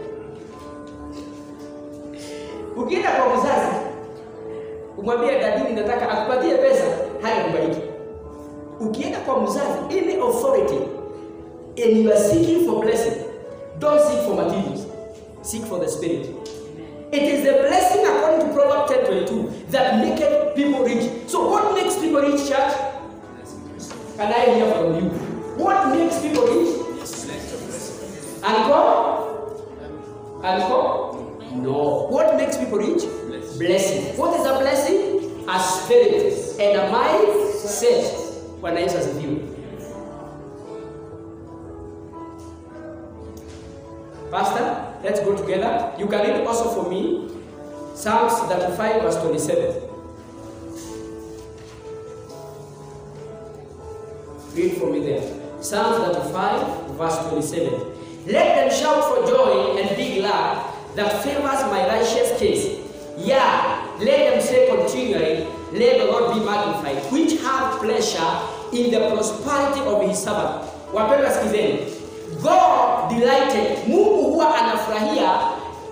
Ukienda kwa mzazi, umwambie dadini nataka akupatie pesa, haja kubariki. Ukienda kwa mzazi, any authority and you are seeking for blessing, don't seek for materials. Seek for the spirit. It is the blessing according to Proverbs 10 22 that maketh people rich. So, what makes people rich, church? Can I hear from you? What makes people rich? Alcohol? Alcohol? No. What makes people rich? Blessing. What is a blessing? A spirit and a mindset. Bwana Yesu asifiwe. Pastor, let's go together. You can read also for me Psalms 35, verse 27. Read for me there. Psalms 35, verse 27. Let them shout for joy and be glad that favors my righteous case. Yeah, let them say continually, Let the Lord be magnified, which have pleasure in the prosperity of his servant. Wapendwa, sikizeni. God delighted, Mungu huwa anafurahia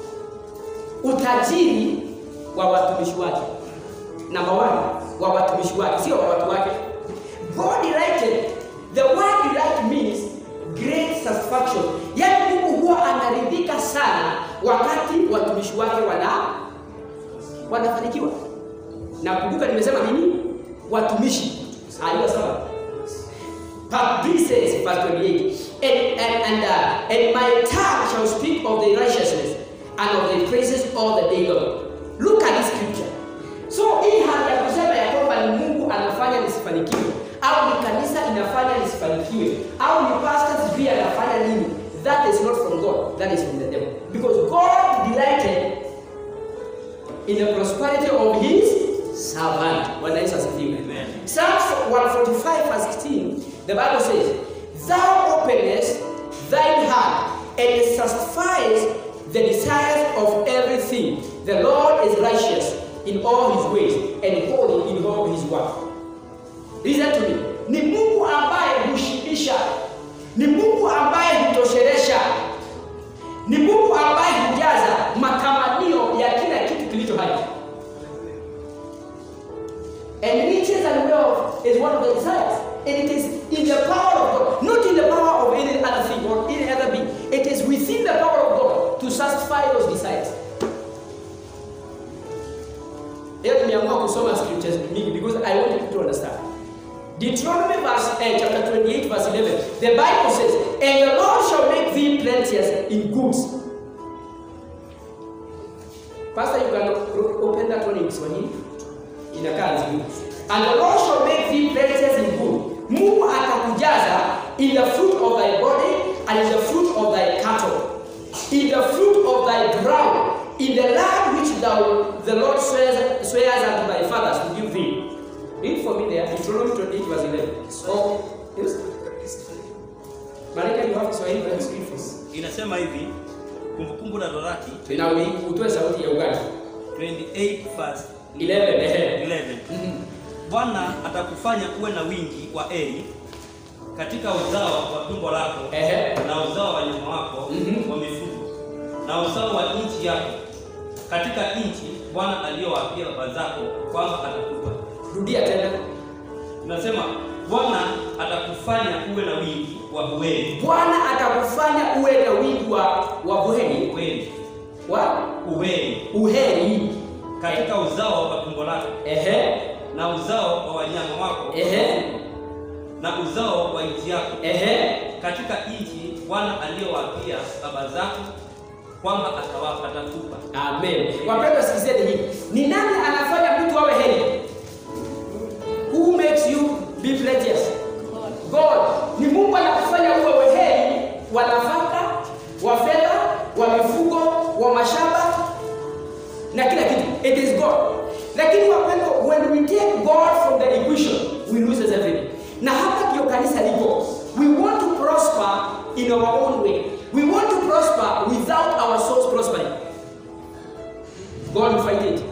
utajiri wa watumishi wake. Number one, wa watumishi wake, sio wa watu wake. God delighted. The word delight means great satisfaction. Yaani Mungu huwa anaridhika sana wakati watumishi wake wana wanafanikiwa. Na kumbuka nimesema nini? Watumishi. Aliyo sawa. But this says, verse 28, and, and, and, uh, and my tongue shall speak of the righteousness and of the praises all the day long. Look at this scripture. So hii hali ya kusema ya kwamba ni Mungu anafanya nisifanikiwe au ni kanisa inafanya nisifanikiwe au ni pastors pia anafanya nini, that is not from God, that is from the devil. Because God delighted in the prosperity of his servant. Bwana Yesu asifiwe. Amen. Psalms 145 verse 16, the Bible says, Thou openest thine heart and satisfies the desires of everything. The Lord is righteous in all his ways and holy in all his work. Listen to me. Ni Mungu ambaye hushibisha. Ni Mungu ambaye hutoshelesha. Ni Mungu ambaye hujaza matamanio ya kila kitu kilicho hai. And riches and wealth is one of the desires. And it is in the power of God, not in the power of any other thing or any other being. It is within the power of God to satisfy those desires. Leo nimeamua kusoma scriptures mingi because I want you to understand. Deuteronomy verse, eh, chapter 28 verse 11. The Bible says, And the Lord shall make thee plenteous in goods. Pastor, you can o- open that one in Kiswahili. Inakaa nzuri. And the Lord shall make thee plenteous in good. Mungu atakujaza in the fruit of thy body and in the fruit of thy cattle, in the fruit of thy ground, in the land which thou the Lord swears, swears unto thy fathers to give thee. Read for me there, Deuteronomy 28 verse 11. Oh, yes. Malika, you have Kiswahili, let's read for me. Inasema hivi Kumbukumbu la Torati Tena ui- utoe sauti ya Uganda. 28 verse 11, ehe. 11. Mhm. Bwana atakufanya uwe na wingi wa eri katika uzao wa tumbo lako Ehe. na uzao wa wanyama wako Mhm. wa mifugo na uzao wa nchi yako katika nchi Bwana aliyowapia baba zako kwamba atakupa. Rudia tena. Tunasema Bwana atakufanya uwe na wingi wa uweli, Bwana atakufanya uwe na wingi wa wa buheri uweli, wa uweli uheri. katika uzao wa tumbo lako Ehe. na uzao wa wanyama wako Ehe. na uzao wa nchi yako Ehe. katika nchi Bwana aliyowapia baba zako kwamba atawapa atakupa. Amen. Wapendwa, sikizeni hii. Ni nani anafanya mtu awe heri? Who makes you be plenteous? God. ni Mungu anakufanya uwe weheri wa nafaka, wa fedha, wa mifugo, wa mashamba na kila kitu. It is God. Lakini wapendwa, when we take God from the equation, we lose everything. Na hapa ndio kanisa liko. We want to prosper in our own way. We want to prosper without our souls prospering. God will fight it.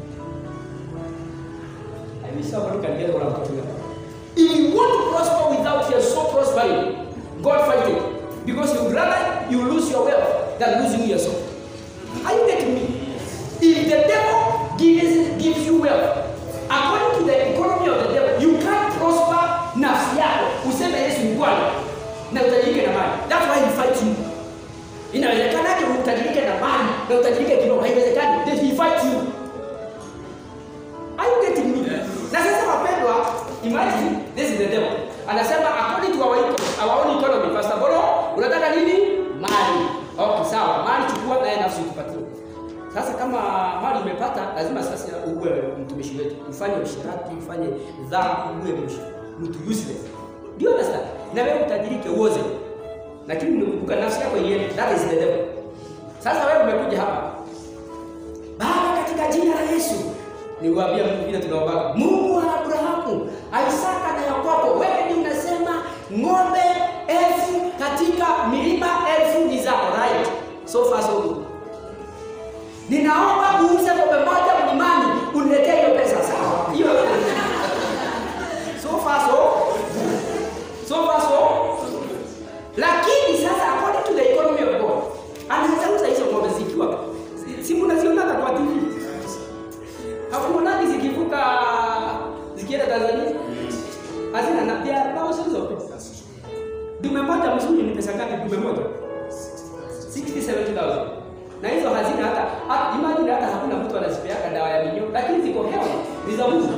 I wish somebody can get what I'm talking about. If you want to prosper without your soul prospering, God fight it. Because you would rather you lose your wealth than losing your soul. Are you getting me? If the devil gives, gives you wealth, according to the economy of the devil, you can't prosper nafsi yako useme Yesu ni Bwana na utajirike na mali. That's why he fights you. Inawezekanaje utajirike na mali na utajirike kiroho? Haiwezekani. Then he fights you. Are you getting me? Na sasa wapendwa, imagine this is the devil. Anasema according to our, our own economy, Pastor Bolo, unataka nini? Mali. Okay, sawa. Mali chukua naye nafsi tupatie. Sasa kama mali umepata, lazima sasa uwe mtumishi wetu, ufanye ushirati, ufanye dhambi, uwe msh- mtu useless. Do you understand? Na wewe utajirike uoze, lakini unakumbuka nafsi yako iende. That is the devil. Sasa wewe umekuja hapa, Baba, katika jina la Yesu niwaambia Mungu vile tunaomba. Mungu wa Abrahamu, Isaka na Yakobo, wewe ni unasema ng'ombe elfu katika milima elfu ni zako, right? So far so good. Ninaomba uuze ng'ombe moja mlimani uniletee hiyo pesa sawa. Hiyo so far so so far so lakini sasa according to the economy of God anaweza uza hizo ng'ombe zikiwa si- si mnazionaga kwa TV hakuonagi zikivuka zikienda Tanzania hazina na they are thousands of pesos. Dume moja mzuri ni pesa ngapi? Dume moja 60 70,000 na hizo hazina hata hata- imagine hata hakuna mtu anazipeaga dawa ya minyoo, lakini ziko hewa ni za Mungu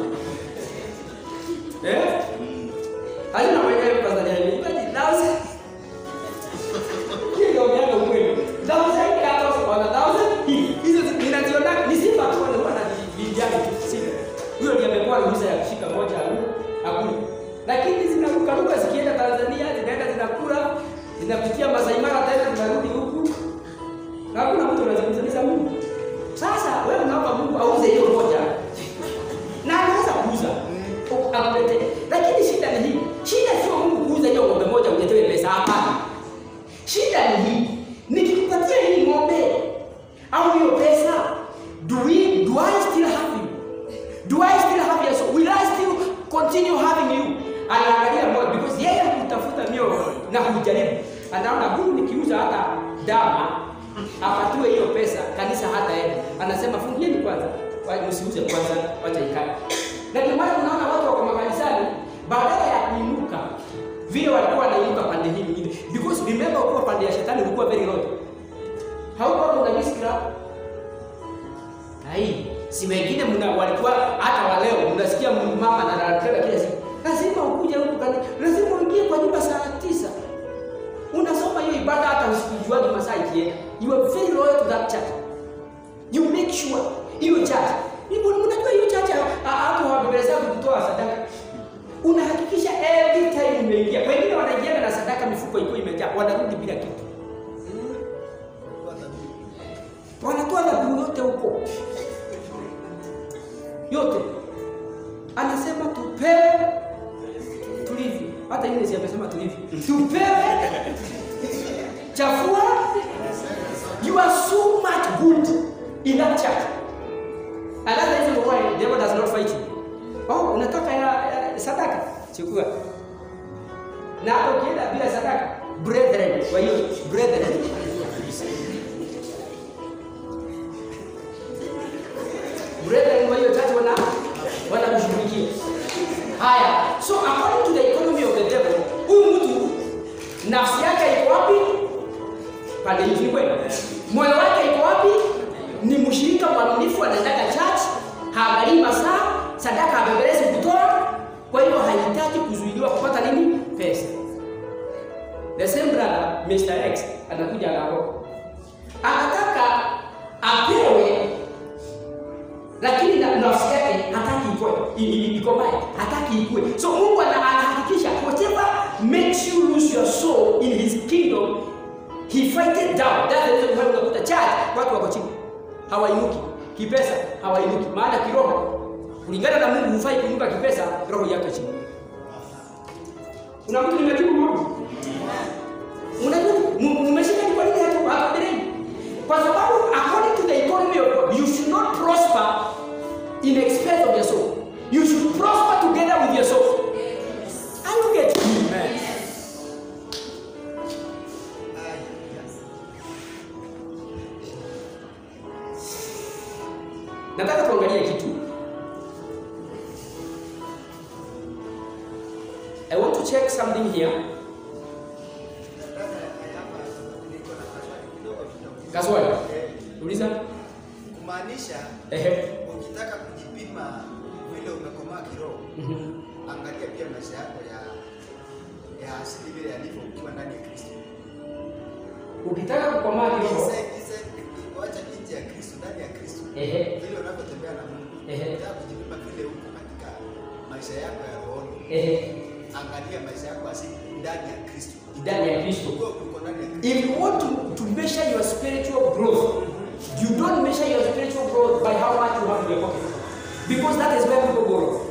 eh, hazina mwenyewe Tanzania imagine thousand hiyo ndio miaka ukweli thousand cattle on a thousand hii hizo zi- ninaziona ni sifa tu wale wana vijana sifa huyo ndiye amekuwa ruhusa ya kushika moja au hakuna lakini zinaruka ruka zikienda Tanzania zinaenda zinakula zinapitia Masai Mara tena zinarudi huku na hakuna mtu anazungumza Mungu. Sasa wewe unaomba Mungu auze hiyo moja na anaweza kuuza akulete, lakini shida ni hii. Shida sio Mungu kuuza hiyo ng'ombe moja uletewe pesa, hapana. Shida ni hii, nikikupatia hii ng'ombe au hiyo pesa, do we do I still have you? Do I still have you? So will I still continue having you? Anaangalia moyo because yeye hutafuta mioyo na kujaribu. Anaona huyu nikiuza hata dama apatiwe hiyo pesa, kanisa hata yeye anasema fungieni kwanza, wa- msiuze kwanza, wacha ikae. Na ndio maana unaona watu wako makanisani badala ya kuinuka vile walikuwa wanainuka pande hii nyingine, because remember, kuwa pande ya shetani ulikuwa very low, haukuwa una miskra Hai, si wengine mna walikuwa hata wa leo mnasikia mama na anataka kila siku. Lazima ukuje huku kani, lazima uingie kwa nyumba saa tisa. Unasoma hiyo ibada hata usikujuaje masaa ikienda. You are very loyal to that church. You make sure hiyo church. Hivyo mnajua hiyo church ha- hapo hawabebeleza kutoa sadaka. Unahakikisha every time umeingia. Wengine wanaingia na sadaka mifuko iko imejaa, wanarudi bila kitu. Wanatoa dhabihu yote huko yote anasema tupewe tulivyo. Hata ile si amesema tulivyo, tupewe chafua. You are so much good in that church. And that's the reason why the devil does not fight you. Oh, unataka ya, ya sadaka, chukua. Na hata ukienda bila sadaka, brethren, kwa hiyo brethren brethren kwa hiyo tatu wana wanakushughulikia. Haya, so according to the economy of the devil, huyu mtu nafsi yake iko wapi? Pande hii ni kweli. Moyo wake iko wapi? Ni mshirika mwaminifu, anaendaka church, haangalii masaa, sadaka abembelezi kutoa. Kwa hiyo hahitaji kuzuiliwa kupata nini? Pesa. The same brother Mr. X anakuja anaokoka, anataka apewe lakini na nafsi yake hataki ikue i- i- ikomae, hataki ikue. So Mungu ana- anahakikisha whatever make makes you lose your soul in his kingdom, he fight it down. That's the reason why unakuta church watu wako chini. Hawainuki. Kipesa hawainuki. Maana kiroho kulingana na Mungu hufai kuinuka kipesa, roho yako chini. Kuna mtu nimejibu mambo. Unajua m- mmeshika ni kwa nini hapo hapo mbeleni? Kwa sababu according to the economy of God, you should not prosper in expense of your soul. You should prosper together with your soul. Are you getting me? Amen. Nataka tuangalie kitu. I want to check something here. Kaswali. Uliza. Kumaanisha Ehe. ukitaka kujipima vile umekomaa kiroho, Mhm. angalia pia maisha yako ya ya asili vile yalivyo ukiwa ndani ya Kristo. Ukitaka kukomaa kiroho, Inside- inside- Wacha nje ya Kristo, ndani ya Kristo, ehe, vile unavyotembea na Mungu. Ehe. Ukitaka kujipima vile uko katika maisha yako ya rohoni, ehe, angalia maisha yako asili ndani ya Kristo. ndani ya Kristo. Ukiwa uko ndani ya Kristo, If you want to, to measure your spiritual growth, you don't measure your spiritual growth by how much you have in your pocket. Because that is where people go wrong.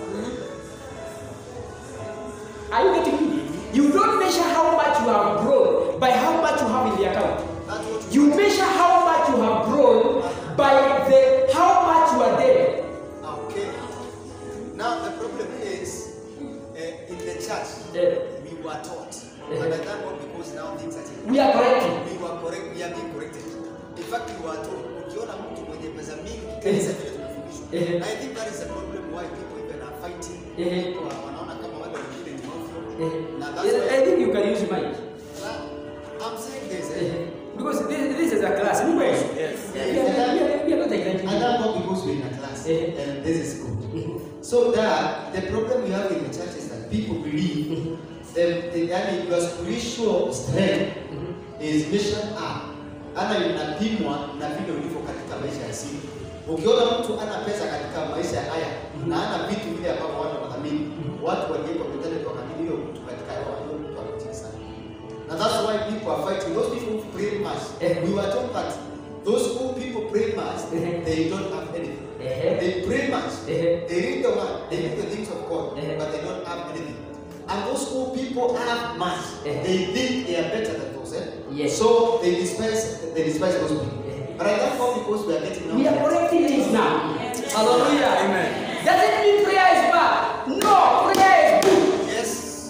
Are you getting me? You don't measure how much you have grown by how much you have in the account. that's what You measure how much you have grown by the how much you are dead. Okay. Now the problem is uh, in the church Eh. we were taught, but I thank God because now things are changing. We are correcting. We were correct, we are being corrected. In fact, we were told, ukiona mtu mwenye pesa mingi kanisa vile tumefundishwa. Eh. I think that is the problem why people even are fighting. Eh. People are- wanaona kama wale wengine ni ovyo. Na that's Yes, I why think you can use mic. I'm saying this. Eh, Eh. Because this, this is a class. Anyway, Yes. we are, we are, we are not exaggerating. I thank God because we're in a class, Eh. and this is good. So that the problem we have in the church is that people believe that the, yani your spiritual strength is measured up, ana inapimwa na vile ulivyo katika maisha ya asili. Ukiona mtu ana pesa katika maisha haya na ana vitu vile ambavyo watu wanathamini, watu walieko mbele wakathamini hiyo mtu katika roho, hiyo mtu ametii sana. And that's why people are fighting. Those people who pray much, Eh. we were told that those who people pray much, Eh. they don't have anything. Eh. They pray much. Eh. They read the word, they read the things of God, Eh. but they don't have anything. And those who people have much, Eh. they think they are better than those. Eh? Yes. So they despise they despise those people. Eh. But I thank God because we are getting now. We are correcting things now. Hallelujah. Amen. Does it mean prayer is bad? No, prayer is good. Yes.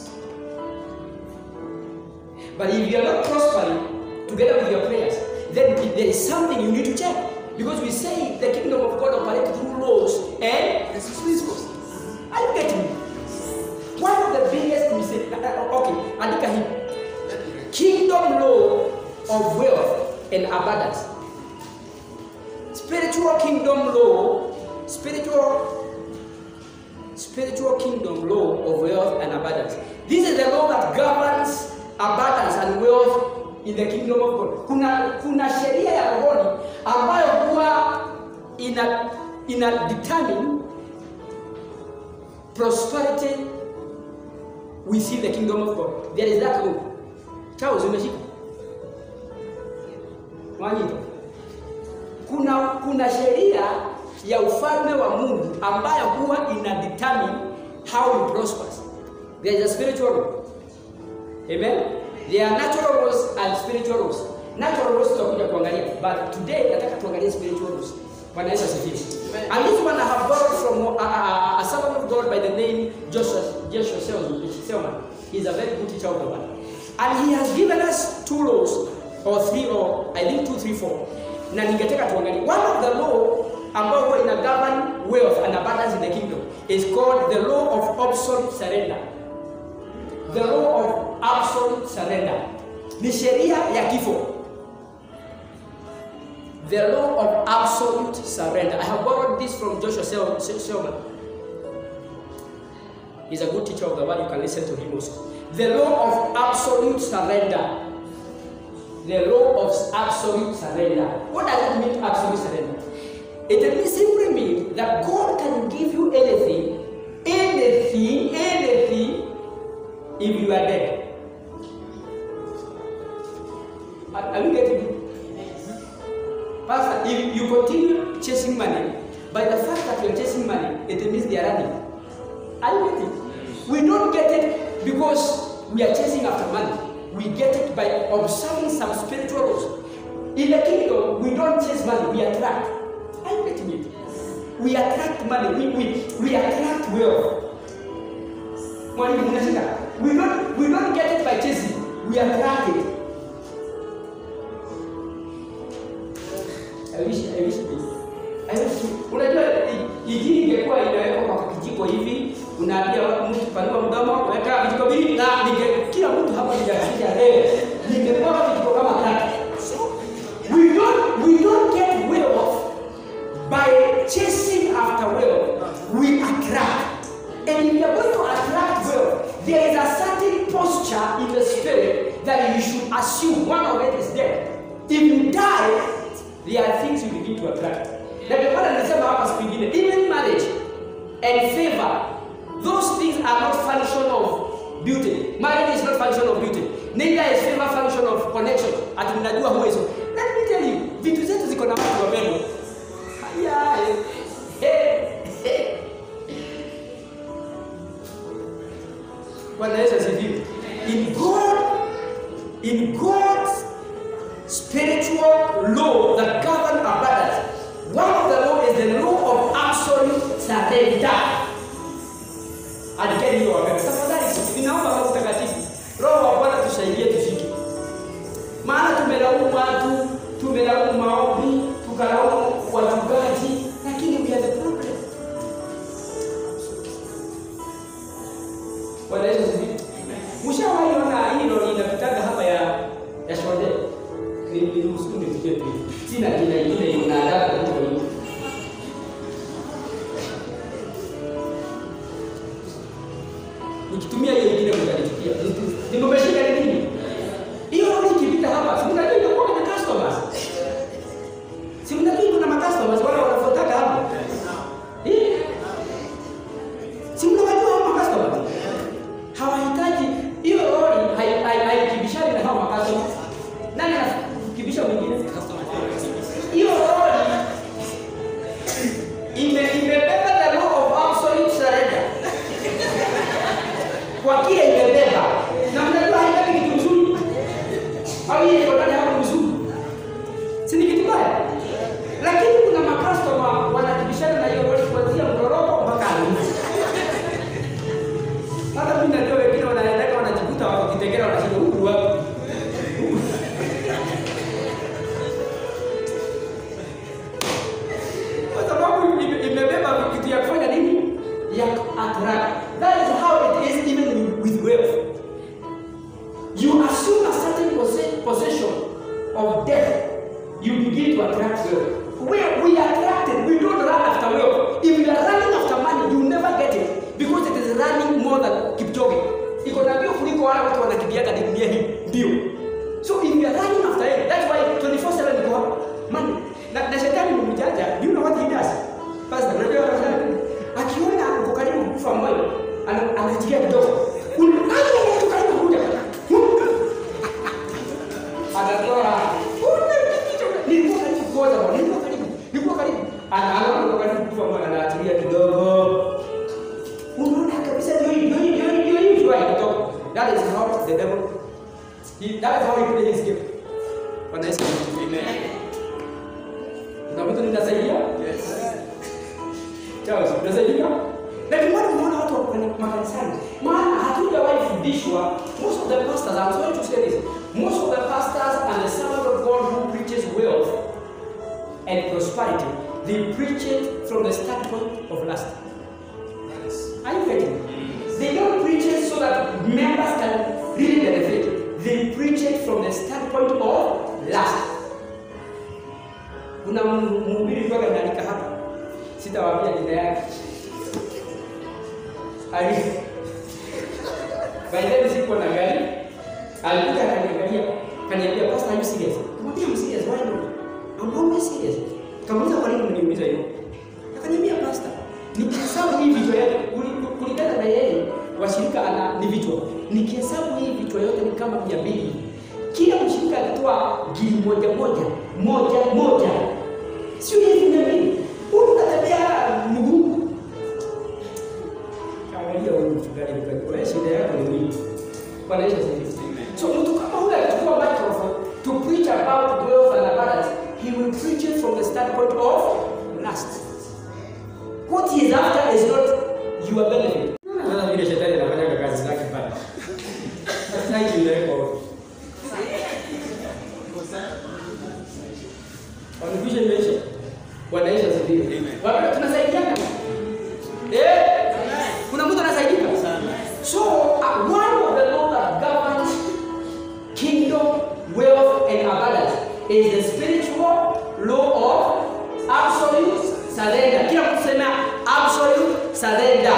But if you are not prospering together with your prayers, then there is something you need to check. Because we say the kingdom of God operates through laws and principles. Are you getting me? One of the biggest mistakes. Okay, andika hii. Let me read. Kingdom law of wealth and abundance. Spiritual kingdom law, spiritual spiritual kingdom law of wealth and abundance. This is the law that governs abundance and wealth in the kingdom of God. Kuna kuna sheria ya rohoni ambayo huwa ina ina determine prosperity within the kingdom of God. There is that law. Charles umeshika? Mwanyito. Kuna kuna sheria ya ufalme wa Mungu ambayo huwa ina determine how you prosper. There is a spiritual law. Amen. There are natural laws and spiritual laws. Natural laws tutakuja kuangalia, but today nataka tuangalie spiritual laws. Bwana Yesu asifiwe. And this one I have borrowed from a, a, a servant of God by the name Joshua Joshua Selman. Selman. He's a very good teacher of the word. And he has given us two laws or three or I think two, three, four. Na ningetaka tuangalie. One of the law ambao huwa ina govern wealth and abundance in the kingdom is called the law of absolute surrender. The law of absolute surrender. Ni sheria ya kifo. The law of absolute surrender. I have borrowed this from Joshua Sel- Sel- Selman. He's a good teacher of the word. You can listen to him also. The law of absolute surrender. The law of absolute surrender. What does it mean, absolute surrender? It means simply mean that God can give you anything, anything, anything, if you are dead. chasing money, by the fact that you're chasing money, it means they are running. Are you getting? We don't get it because we are chasing after money. We get it by observing some spiritual laws. In the kingdom, we don't chase money, we attract. Are you getting it? We attract money, we, we, we attract wealth. Mwalimu, unashika? We don't, we don't get it by chasing, we attract it. I wish, I wish this. I wish, unajua i- injili ingekuwa inawekwa kwa kijiko hivi, unaambia watu mtu panua mdomo, weka vijiko viwili na ninge kila mtu hapa ningefikia leo. Ningekuwa vijiko kama tatu. We don't we don't get wealth by chasing after wealth. We attract. And if you are going to attract wealth, there is a certain posture in the spirit that you should assume. One of it is death. If you die, there are things you begin to attract. Na ndio maana nilisema hapa siku ingine, even marriage and favor, those things are not function of beauty. Marriage is not function of beauty. Neither is favor function of connection. Ati mnajua huwezo. Let me tell you, vitu zetu ziko na watu wapendwa. Haya. eh, eh. Bwana Yesu asifiwe. In God, in God's spiritual law that govern abundance, one of the law is the law of absolute surrender. Andikeni hiyo wakati. Tafadhali ninaomba Roho Mtakatifu, Roho wa Bwana tusaidie tufike. Maana tumelaumu watu, tumelaumu maombi, tukalaumu wachungaji, lakini we are the problem. Bwana Yesu asifiwe. Mshawahi ona hii lori inapitaga hapa ya ya shode? Ni ni ruhusu nifikie tu. Sina jina ingine ina adabu huko hiyo. Nikitumia hiyo ingine mtanichukia. Nimeshika ni nini? Hiyo lori ikipita hapa, si mnajua inakuwa na customers. Si mnajua kuna ma customers wale wanafuataka hapo. Eh? Si mnajua hao ma customers? hawahitaji hiyo lori hai- hai- haikibishani na hao makasoma. Nani anakibisha mwingine? Hiyo lori ime imebeba the law of absolute surrender kwa kile imebeba, na mnajua haibebi kitu mzuri au ile iko ndani hapo mzuri, si ni kitu baya? Lakini kuna makastoma wanakibishana na hiyo lori kuanzia mtoroko mpaka alufu hata mimi najua wengine wanaendeka wanajikuta wako Kitengela wanashinda huku wapi. Kwa sababu ime- imebeba kitu ya kufanya nini? Ya attract. That is how it is even with- with wealth. You assume a certain posse- possession of death, you begin to attract wealth. We, we are attracted, we don't run after wealth. If you are running after money, you never get it because it is running more than Kipchoge. Iko na mbio kuliko wale watu wanakimbiaga dunia hii mbio. So if you are running after it, that's why 24/7 iko hapa. Money. Na, na shetani ni mjanja. You know what he does? Pastor, unajua anafanya nini? Akiona uko karibu kufa moyo, ana- anajilia kidogo. Un- Aje mtu karibu kuja. Anatoa. Nilikuwa karibu kuoza bwana, nilikuwa karibu. Nilikuwa karibu. Anaona uko karibu kufa moyo, anaachilia kidogo. Unaona kabisa ndio hii ndio hii ndio hii ndio hii ndio inatoka. That is how the devil he, that is how he plays his game. Bwana Yesu asifiwe. Amen. Kuna mtu ninasaidia? Charles, unasaidika? Lakini mbona unaona watu wako kwenye makanisani? Maana hatujawahi fundishwa most of the pastors, I'm sorry to say this, most of the pastors and the servant of God who preaches wealth and prosperity, they preach it from the standpoint of lust. Are you getting it? They don't preach it so that members can really benefit. They preach it from the standpoint of lust. Kuna mhubiri mpaka ameandika hapa, sitawaambia jina yake. Ali by then sikuwa na gari, alikuja akaniangalia, kaniambia pastor, are you serious? Kamwambia I'm serious, why not? I'm always serious. Kamuuliza kwa nini mniuliza hivyo? Akaniambia pastor, nikihesabu hii vichwa yote kuli- kulingana na yeye washirika ana ni vichwa. Nikihesabu hii vichwa yote ni kama mia mbili. Kila mshirika alitoa gili moja moja moja moja, sio hivi mia mbili. gari nikajua wewe shida yako ni nini? Bwana Yesu asifiwe. So mtu kama huyo akichukua microphone to preach about wealth and abundance, he will preach it from the standpoint of lust. What he is after is not your benefit. Unaona vile shetani anafanya kazi zake pale. Sasa hivi imewekwa huko. Wamekwisha imeisha. Bwana Yesu asifiwe. Wapenda tunasaidiana. Eh? Kuna mtu anasaidika? So, uh, one of the laws that governs kingdom, wealth, and abundance is the spiritual law of absolute surrender. Kila mtu sema absolute surrender.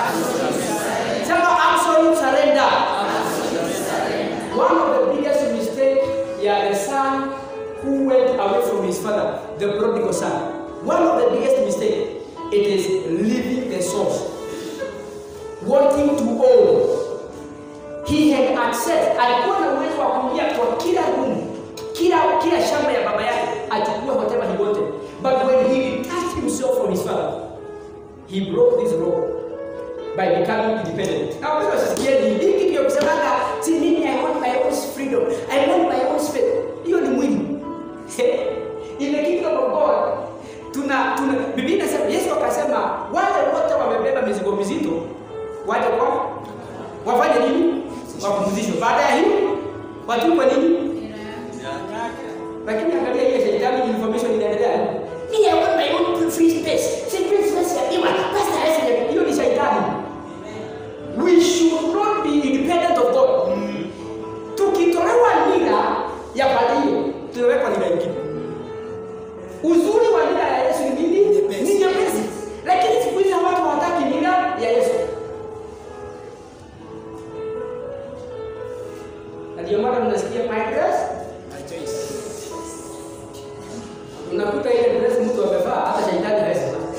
Sema absolute surrender. One of the biggest mistakes, yeah, the son who went away from his father, the prodigal son. One of the biggest mistakes, it is leaving the source, wanting to own. He had access, alikuwa na uwezo wa kuingia kwa kila room, kila kila shamba ya baba yake, achukue whatever he wanted. But when he detached himself from his father, he broke this law by becoming independent. Na wewe usisikieni hiki ndio kusemaga si mimi I want my own freedom. I want my own space. Hiyo ni mwili. In the kingdom of God tuna tuna Biblia inasema Yesu akasema wale wote wamebeba mizigo mizito waje kwa wafanye nini? Wapumzishwe. Baada ya hiyo watupwe nini? Lakini angalia hiyo shetani information inaendelea. Mimi I want my own free space. Si free space ya biwa. Pastor Yesu hiyo ni shetani. We should not be independent of God. Tukitolewa nira ya pande hiyo, tunawekwa nira nyingine. Uzuri wa nira ya Yesu ni nini? Ni nyepesi. Lakini siku hizi watu hawataki nira ya Yesu. Na ndio maana mnasikia my dress, unakuta ile dress mtu amevaa hata shetani hawezi vaa.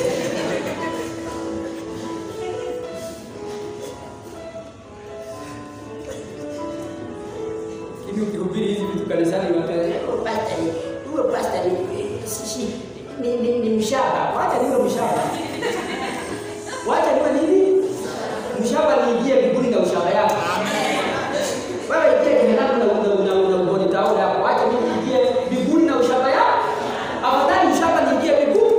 hivi ukihubiri hizi vitu kanisani unapenda "Oh, pastor ni huyo pastor ni si ni, ni, ni mshaba wacha niwe mshaba wacha niwe nini mshaba niingie mbinguni na ushaba yako wewe ingie kimenaku na una una una ugoni tao yako wacha mimi niingie mbinguni na ushaba yako afadhali mshaba niingie mbinguni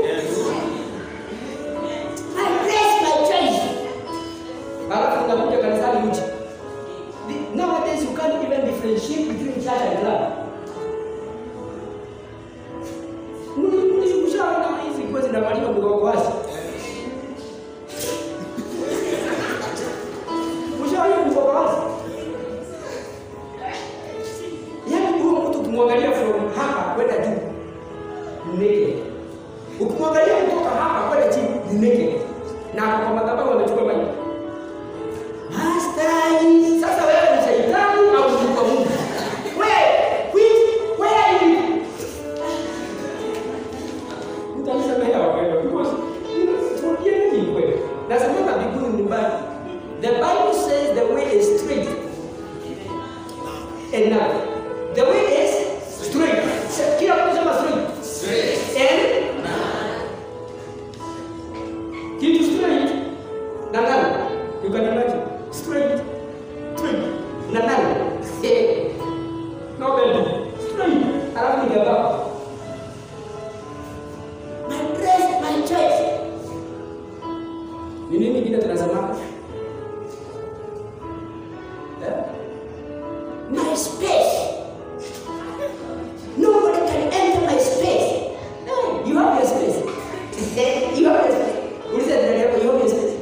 I bless my choice halafu unakuja kanisani uchi The- Nowadays, you can't even differentiate between church and club. Ushaona hizi nguo zinavaliwa mgongo wazi. Ushaona mgongo wazi. Yaani huyo mtu ukimwangalia from hapa kwenda juu ni naked. Ukimwangalia kutoka hapa kwenda chini ni naked. Na kwa madhabahu amechukua maji. Mastai. Sasa wewe ni shetani au ni kwa Mungu? Wewe, which where are you? Mtanisamehe wapendwa because you know, tuambie nini kweli? Nasema mbinguni ni mbali. The Bible says the way is straight and narrow. The way is straight. Sa- Kila mtu sema straight. And kitu straight na narrow. You can imagine. Straight. Straight. Na narrow. Eh. No bend. Straight. Alafu ni gaba. My dress, my choice. Ni nini kingine tunasema? Eh? My space. Nobody can enter my space. Eh, You have your space. you have your space. Uliza jirani yako, you have your space.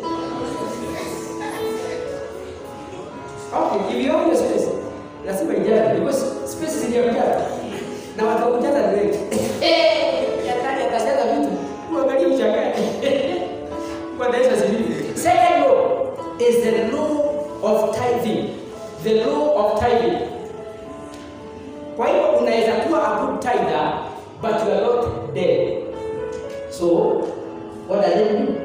Okay, if you have your space, lazima ijaze because space ziliyojaza na watu wa kujaza ni wengi. Eh, yatani akajaza vitu. Uangalie mshangae. Bwana Yesu asifiwe. Second law is the law of tithing. The law of tithing. Kwa hiyo unaweza kuwa a good tither but you are not dead. So, what does it mean?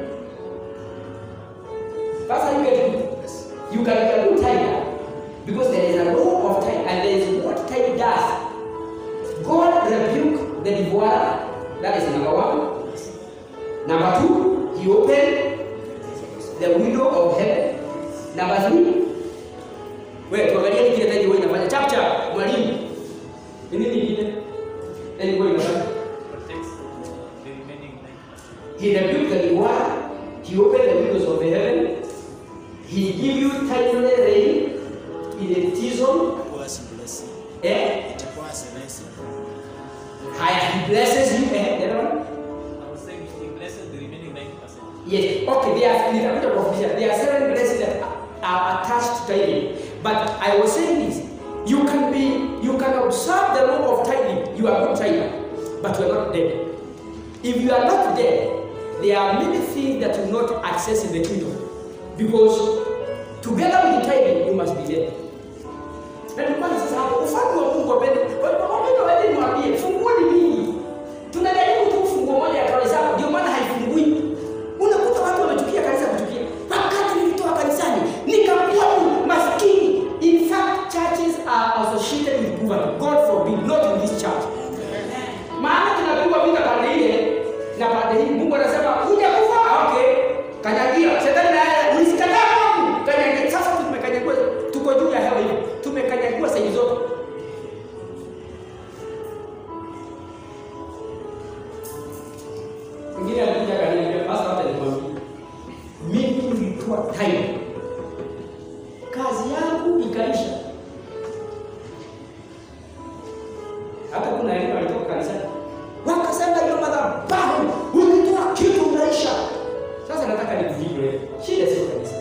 Pastor, you get it? You can be a good tither because there is a law of tithe and there is what tithe does. God rebuke the devourer. That is number one. Number two, he opened the window of heaven Namba 3. Wewe tuangalie kile tayari wewe inafanya chap chap mwalimu. Ni nini kingine? Yaani wewe inafanya. Protects the remaining 90%. He rebuked the reward. He opened the windows of the heaven. He give you timely rain in the season. was blessing. Eh? It was a blessing. Haya, he blesses you. Eh, the other one? I was saying he blesses the remaining 90%. Yes. Okay, there are nitakuja kufundisha. There are seven blessings that are attached to tithing. But I was saying this. You can be, you can observe the law of tithing. You are good tither, but you are not dead. If you are not dead, there are many things that you not access in the kingdom. Because together with the tithing, you must be dead. Na ndio maana sasa hapo ufalme wa Mungu wapende. Wapende waende niwaambie, funguo ni mingi. Tunajaribu tu funguo moja ya kanisa, ndio maana haifungui. Unakuta watu wamechukia kanisa kuchukia. Wakati nilitoka kanisani, nikakuwa maskini. In fact, churches are associated with poverty. God forbid, not in this church. Maana tunapigwa vita pande ile na pande hii. Mungu anasema kuja kufa, okay. Kanyagia. Shetani na yeye ulisikataa Mungu. Kanyagia. Sasa tumekanyagua, tuko juu ya hewa hiyo. Tumekanyagua sehemu zote. Mwingine alikuja akaniambia, "Pastor, hata nikwambie. Mimi nilitoa time. Kazi yangu ikaisha. Hata kuna elimu alitoka kanisani. Wakasema hiyo madhabahu ulitoa kitu unaisha. Sasa nataka nikujibu wewe. Shida sio kanisa.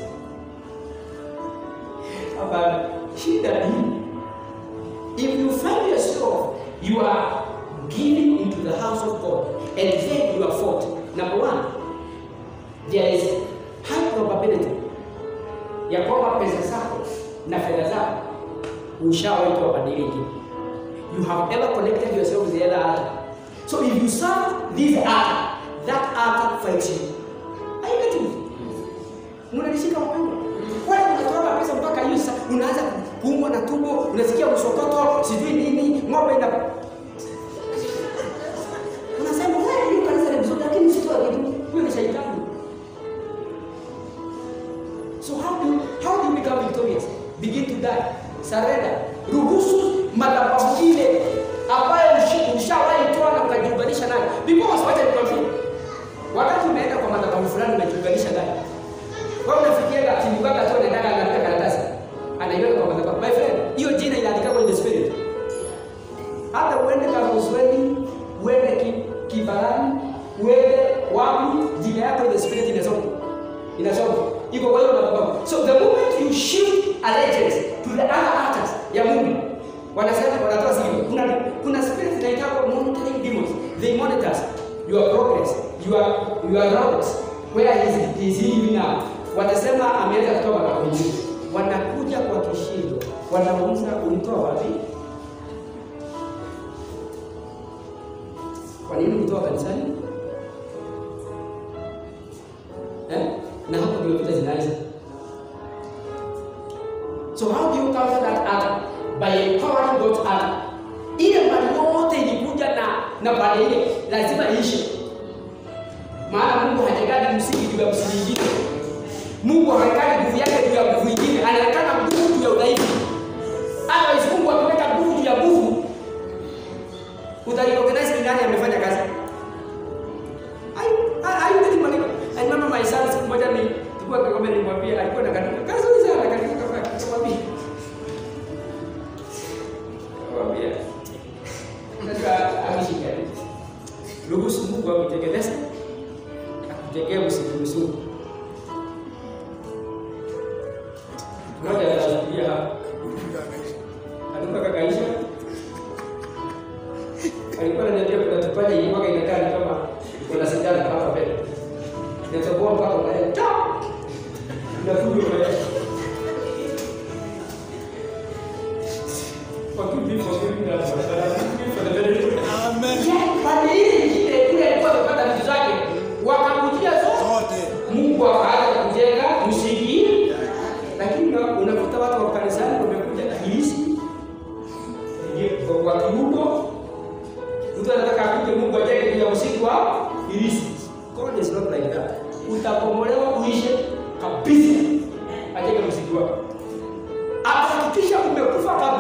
Hapana, shida ni if you find yourself you are giving into the house of God and then you are fought. Number one, there is high probability ya kwamba pesa zako na fedha zako ushawaitwa badiliki. You have ever connected yourself with the other altar. So if you serve this altar, that altar fights you. Are you getting it? Mnanishika wapendwa? Wale mnatoa pesa mpaka hiyo sasa unaanza kuumwa na tumbo, unasikia msokoto, sijui nini, ng'ombe ina Unasema wewe hiyo kanisa ni mzuri lakini sio kitu. Huyo ni shaitani. So how do you, how do you become victorious? Begin to die. Surrender. Ruhusu madhabahu ile ambayo ushi- ushawahi toa na ukajiunganisha nayo. Because wacha nikwambie. Wakati umeenda kwa madhabahu fulani unajiunganisha nayo. Wewe unafikiria kimuganga tu anaenda anaandika karatasi. Anaiweka kwa madhabahu. My friend, hiyo jina inaandika kwa the spirit. Hata uende Kamuzweni, uende ki- Kibarani, uende wapi, jina yako in the spirit inasoma. Inasoma. Iko kwa hiyo madhabahu. So the moment you shift allegiance to the other altars ya Mungu, wanasema wanatoa siri. Kuna kuna spirit zinaitwa monitoring demons. They monitor your progress, your your route. Where is is he even now? Watasema ameanza kutoa madhabahu nyingine. Wanakuja kwa kishindo. Wanauliza ulitoa wapi? Kwa nini kutoa kanisani? Eh? Na hapo ndio vita zinaanza. So how do you counter that altar? By empowering God's altar. Ile mali yote ilikuja na na pale ile lazima iishe. Maana Mungu hajagali msingi juu ya msingi mwingine. Mungu hawekani nguvu yake juu ya nguvu nyingine, anawekana nguvu juu ya udhaifu. Otherwise Mungu akiweka nguvu juu ya nguvu, utarecognize ni nani amefanya kazi. Ai- ai- ai, getting money. I remember my son siku moja ni tulikuwa Kigoma nilimwambia alikuwa na kaduka. Kazi nzuri sana kaduka kwa kumwambia. Kumwambia. Unajua ameshika. Ruhusu Mungu akutegemeze. Akutegee usiruhusu. Mmoja anashuhudia hapa. Alikuwa kakaisha. Alikuwa ananiambia kuna tupaje ilikuwa inakaa ni kama kuna sindano hapa mbele. Inatoboa mpaka unaenda. Chop! Inafunga unaenda. Forgive me for giving that, but forgive me for the very good. Yeah, pande ile nyingine kule alikuwa amepata vitu zake. Wakamkujia zote. Zote. Mungu akaanza kujenga msingi, lakini una- unakuta watu wa kanisani wamekuja na hilisi kwa kiugo. Mtu anataka akuje Mungu ajenge juu ya msingi wa hilisi. God is not like that. Utapomolewa uishe kabisa, ajenge msingi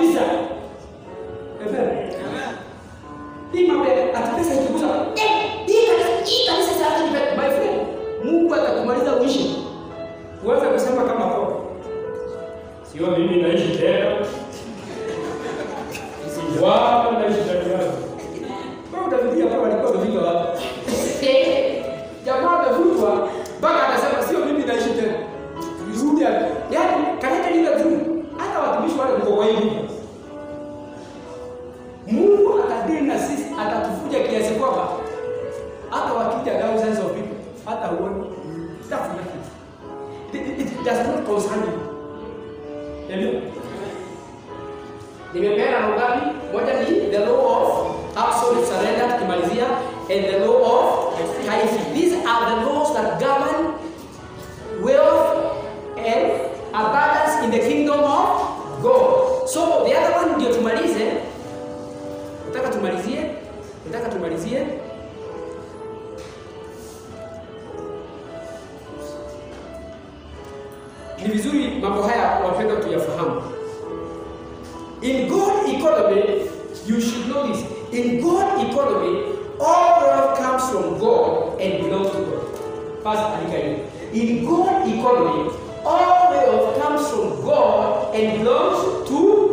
kabisa. Amen. Hii mambo ya ati pesa ikigusa, eh, hii kanisa, hii kanisa sasa ni my friend. Mungu atakumaliza uishi. Uweze kusema kama kwa. Sio mimi naishi tena. Bwana naishi ndani yangu. Wewe utafikia kama alikuwa amefika wapi? Jamaa amevutwa mpaka anasema sio mimi naishi tena. Rudi hapo. Yaani kanisa lile tu. Hata watumishi wale mko kwa hivi. Mungu atadili na sisi, atatufuja kiasi kwamba hata wakija thousands of people, hata huoni that's nothing. It, it, it does not concern you. Amen. Nimepeana mambo ngapi? Moja ni the law of absolute surrender tukimalizia and the law of tithing. These are the laws that govern wealth and abundance in the kingdom of God. So the other one ndio tumalize. Nataka tumalizie. Nataka tumalizie. Ni vizuri mambo haya wapenda tuyafahamu. In God economy, you should know this. In God economy, all wealth comes from God and belongs to God. First, andika hiyo. In God economy, all wealth comes from God and belongs to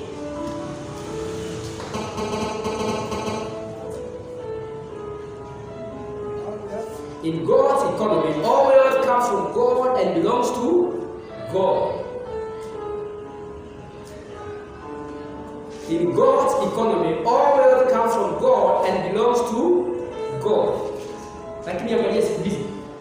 In God's economy, all wealth comes from God and belongs to God. In God's economy, all wealth comes from God and belongs to God. Lakini angalia siku hizi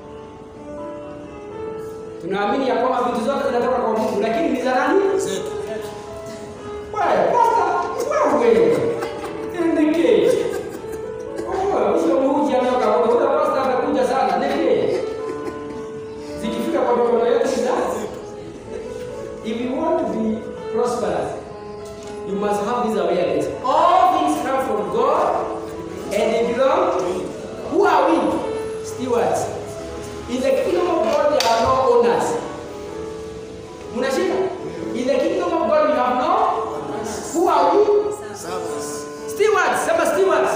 tunaamini ya kwamba vitu zote zinatoka kwa Mungu, lakini ni za nani? Zetu. Wewe basta, wewe ndeke. Oh, sio mmoja anatoka kwa Mungu, basta anakuja sana ndeke. Zikifika kwa mikono yetu ni za If you want to be prosperous, you must have this awareness. All things come from God and they belong. Who are we? Stewards. In the kingdom of God, there are no owners. Munashika? In the kingdom of God, you have no. Who are we? Servants. Stewards. Sema stewards.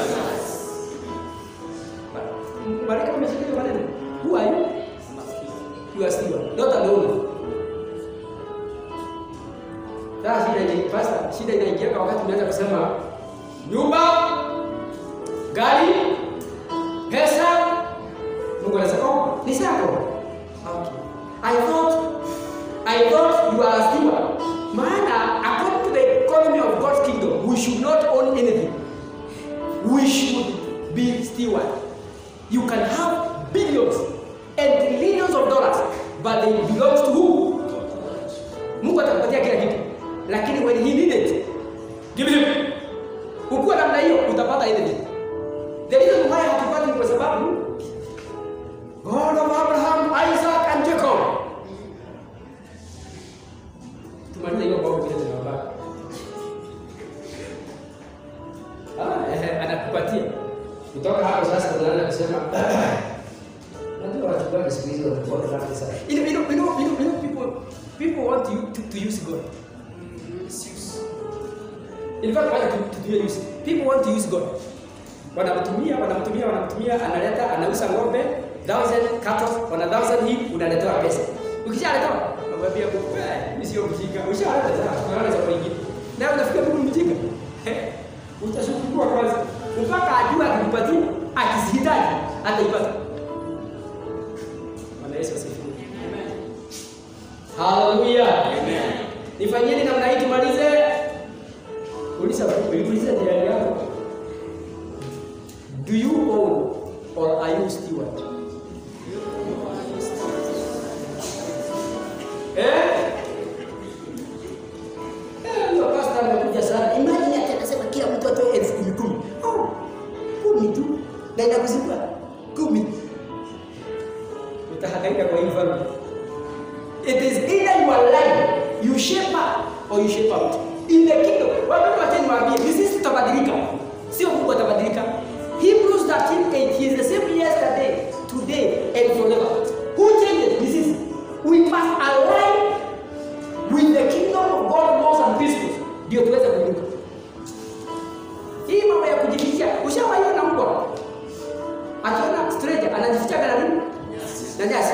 Malaika umeshika hiyo maneno. Who are you? You are steward, not an owner. Sasa shida ni pasta, shida inaingia wakati unaanza kusema nyumba, gari, pesa. Mungu anasema oh, ni zako. Okay. I thought I thought you are a steward. Maana according to the economy of God's kingdom, we should not own anything. We should be steward. You can have billions and trillions of dollars, but they belongs to who? Mungu atakupatia kila kitu. Lakini when he need it, give it him. Ukiwa namna hiyo utapata anything. The reason why hatupati ni kwa sababu God of Abraham, Isaac and Jacob. Tumalize hiyo mambo vile tunabaki. Ah, eh, anakupatia. Kutoka hapo sasa tunaanza kusema Najua wachungaji siku hizi wanakuwa rafiki sana. You know, you know, you know, you know, you know people, people want to, to, to use God. Misuse. In fact, why to, to do use? People want to use God. Wanamtumia, wanamtumia, wanamtumia, analeta, anauza ng'ombe, thousand cattle, wana thousand hii, unaletewa pesa. Ukishaletewa, unamwambia Mungu, "Eh, mimi sio mjinga." Ushaleta sasa, unaanza kwa ingine. Na unafikia Mungu mjinga. Eh, Utashukuru kwanza. Mpaka ajue akikupatia, akisihitaji, ataipata. Bwana Yesu asifiwe. Haleluya. Amen. Nifanyeni namna hii tumalize. Uliza uliuliza jirani yako. Do you own or are you steward? Eh? Eh, hiyo pastor amekuja sana. Imagine ati anasema kila mtu atoe elfu kumi kumi. Oh, kumi tu. Na inakuzikwa kumi. Utahangaika kwa hii family. It is either you are lying, you shape up or you shape out. In the kingdom, wapendwa wacha niwaambie, ni sisi tutabadilika. Sio Mungu atabadilika. Hebrews 13:8 he is the same yesterday, today and forever. Who changes? Ni sisi. We must align with the kingdom of God laws and principles. ndio tuweze kuinuka. Hii mambo ya kujificha, ushawaiona mbwa akiona stranger anajifichaga na nini? Na nyasi.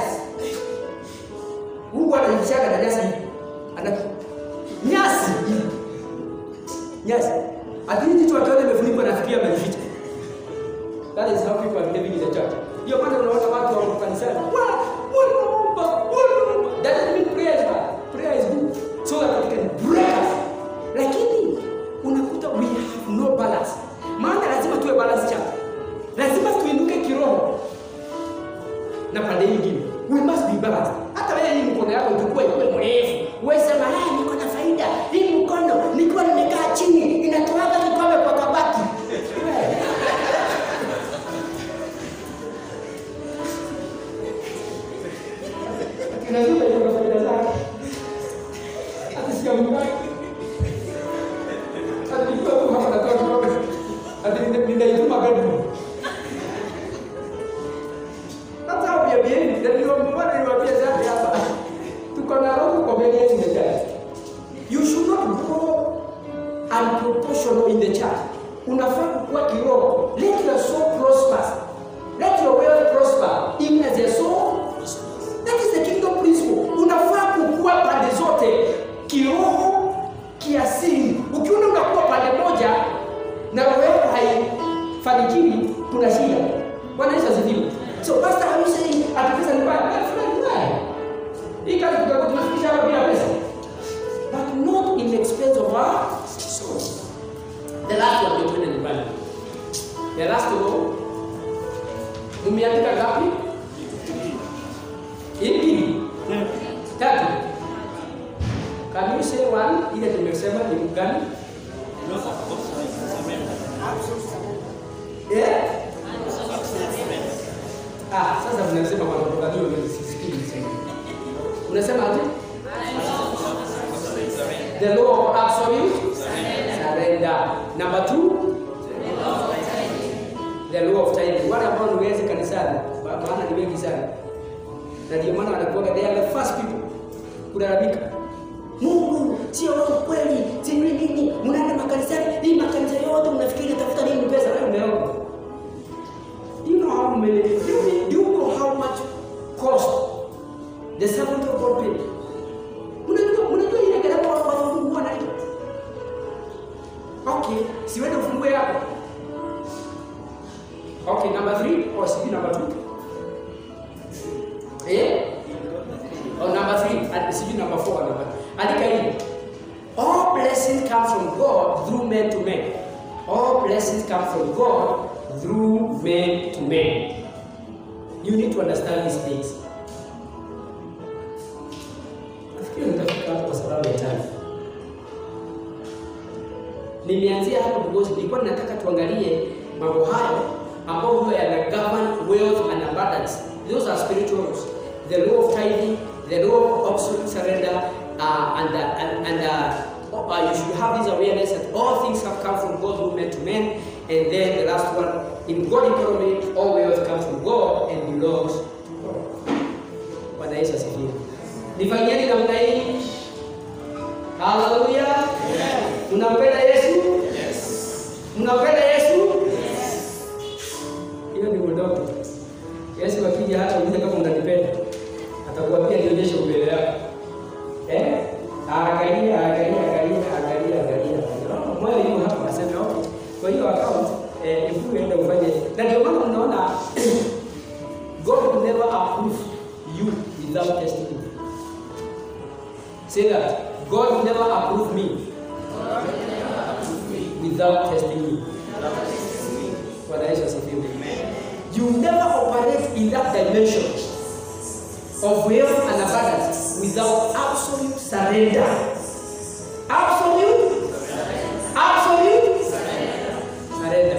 Mbwa anajifichaga na nyasi hivi. Ana nyasi hivi. Nyasi. Lakini jicho akiona imefunikwa nafikiria amejificha. That is how people are living in the church. Ndio maana unaona watu wa kanisani, "Wa, wanaomba, wanaomba." That doesn't mean prayer is bad. Prayer is good. So that it can break us. Lakini unakuta we have no balance. Maana lazima tuwe balance church. Lazima tuinuke kiroho. Na pande nyingine, we must be balanced. Hata wewe hii mkono yako ichukue iwe mrefu. Wewe sema, "Ah, niko na faida. Hii mkono nikiwa nimekaa chini inatoaga kikombe kwa kabati." Wewe. Kinazima hiyo faida zake. Hata siamkaki. Hata nikiwa tu hapa natoa kikombe. Hata nina- ninaituma bedroom. That's how we are behaving. Na ndio mbona niwaambia zaidi hapa. Tuko na roho kwa mbele yetu the church. You should not grow unproportional in the church. Unafaa kukua kiroho. Let your soul prosper. Let your wealth prosper. Even as your soul That is the kingdom principle. Unafaa kukua pande zote, kiroho, kiasili. Ukiona unakuwa pande moja na roho yako haifanikiwi, kuna shida. Bwana Yesu asifiwe. So pastor, are you saying ati pesa ni mbaya? Pesa ni mbaya. Hii kazi tutakuwa tunafikisha hapa bila pesa. But not in the expense of our soul. The last one ndio tuende nyumbani. The last one. Umeandika ngapi? Ipi? Tatu. Can you say one? Ile tumesema ni gani? Eh? Ah, sasa mnasema kwa sababu gani wewe sisikii msema. Unasema aje? The law of absolute surrender. Number two, the law of tithing. Wale ambao ni wezi kanisani, maana ni wengi sana na ndio maana wanakuwaga they are the first people kulalamika. Mungu sio roho kweli, sijui nini, mnaenda makanisani, hii makanisa yote mnafikiri tafuta nini pesa? Wewe umeona? You know how many, do you, do you know how much cost the servant of God paid? Unajua, unajua ile gharama wa kufungua na hiyo. Okay, si wewe ufungue hapo. Okay, number 3 or sijui number 2. Eh? Oh, number three. And sijui number four. Number. Andika hili. All blessings come from God through men to men. All blessings come from God through men to men. You need to understand these things. Nafikiri nitafika hapo kwa sababu ya time. Nimeanzia hapo because nilikuwa nataka tuangalie mambo hayo ambayo huwa yana govern wealth and abundance. Those are spiritual laws. The law of tithing, the law of absolute surrender, uh, and, uh, and, and uh, uh, you should have this awareness that all things have come from God through men to men. And then the last one, in God economy, all wealth comes from God and belongs to God. Bwana Yesu asifiwe. Nifanyieni namna hii. Haleluya. Mnampenda Yesu? Mnampenda Yesu? Hiyo ni udogo. Yesu akija hata uliza kama unanipenda, atakuambia nionyeshe mbele yako. Eh? Angalia, angalia, angalia, angalia, angalia. Oh, Moyo yuko hapa nasema okay. Kwa hiyo account eh, if you enda ufanye na ndio maana unaona God will never approve you without testing you. Say that. God will never approve me without testing me. Bwana Yesu asifiwe. You never operate in that dimension of wealth and abundance without absolute surrender. Absolute, absolute surrender.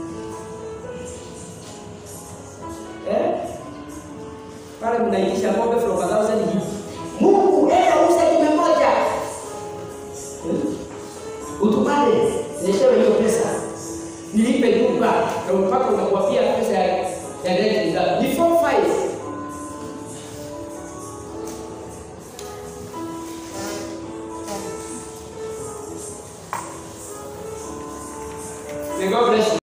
Eh? Pale mnaitisha ng'ombe from a thousand hivi. Mungu, enda uza kime moja. Hmm? Utumane, nishewe hiyo pesa. Nilipe nyumba na mpaka unakuapia pesa ya ya rent ni ngapi? Ni 4 5. May God bless you.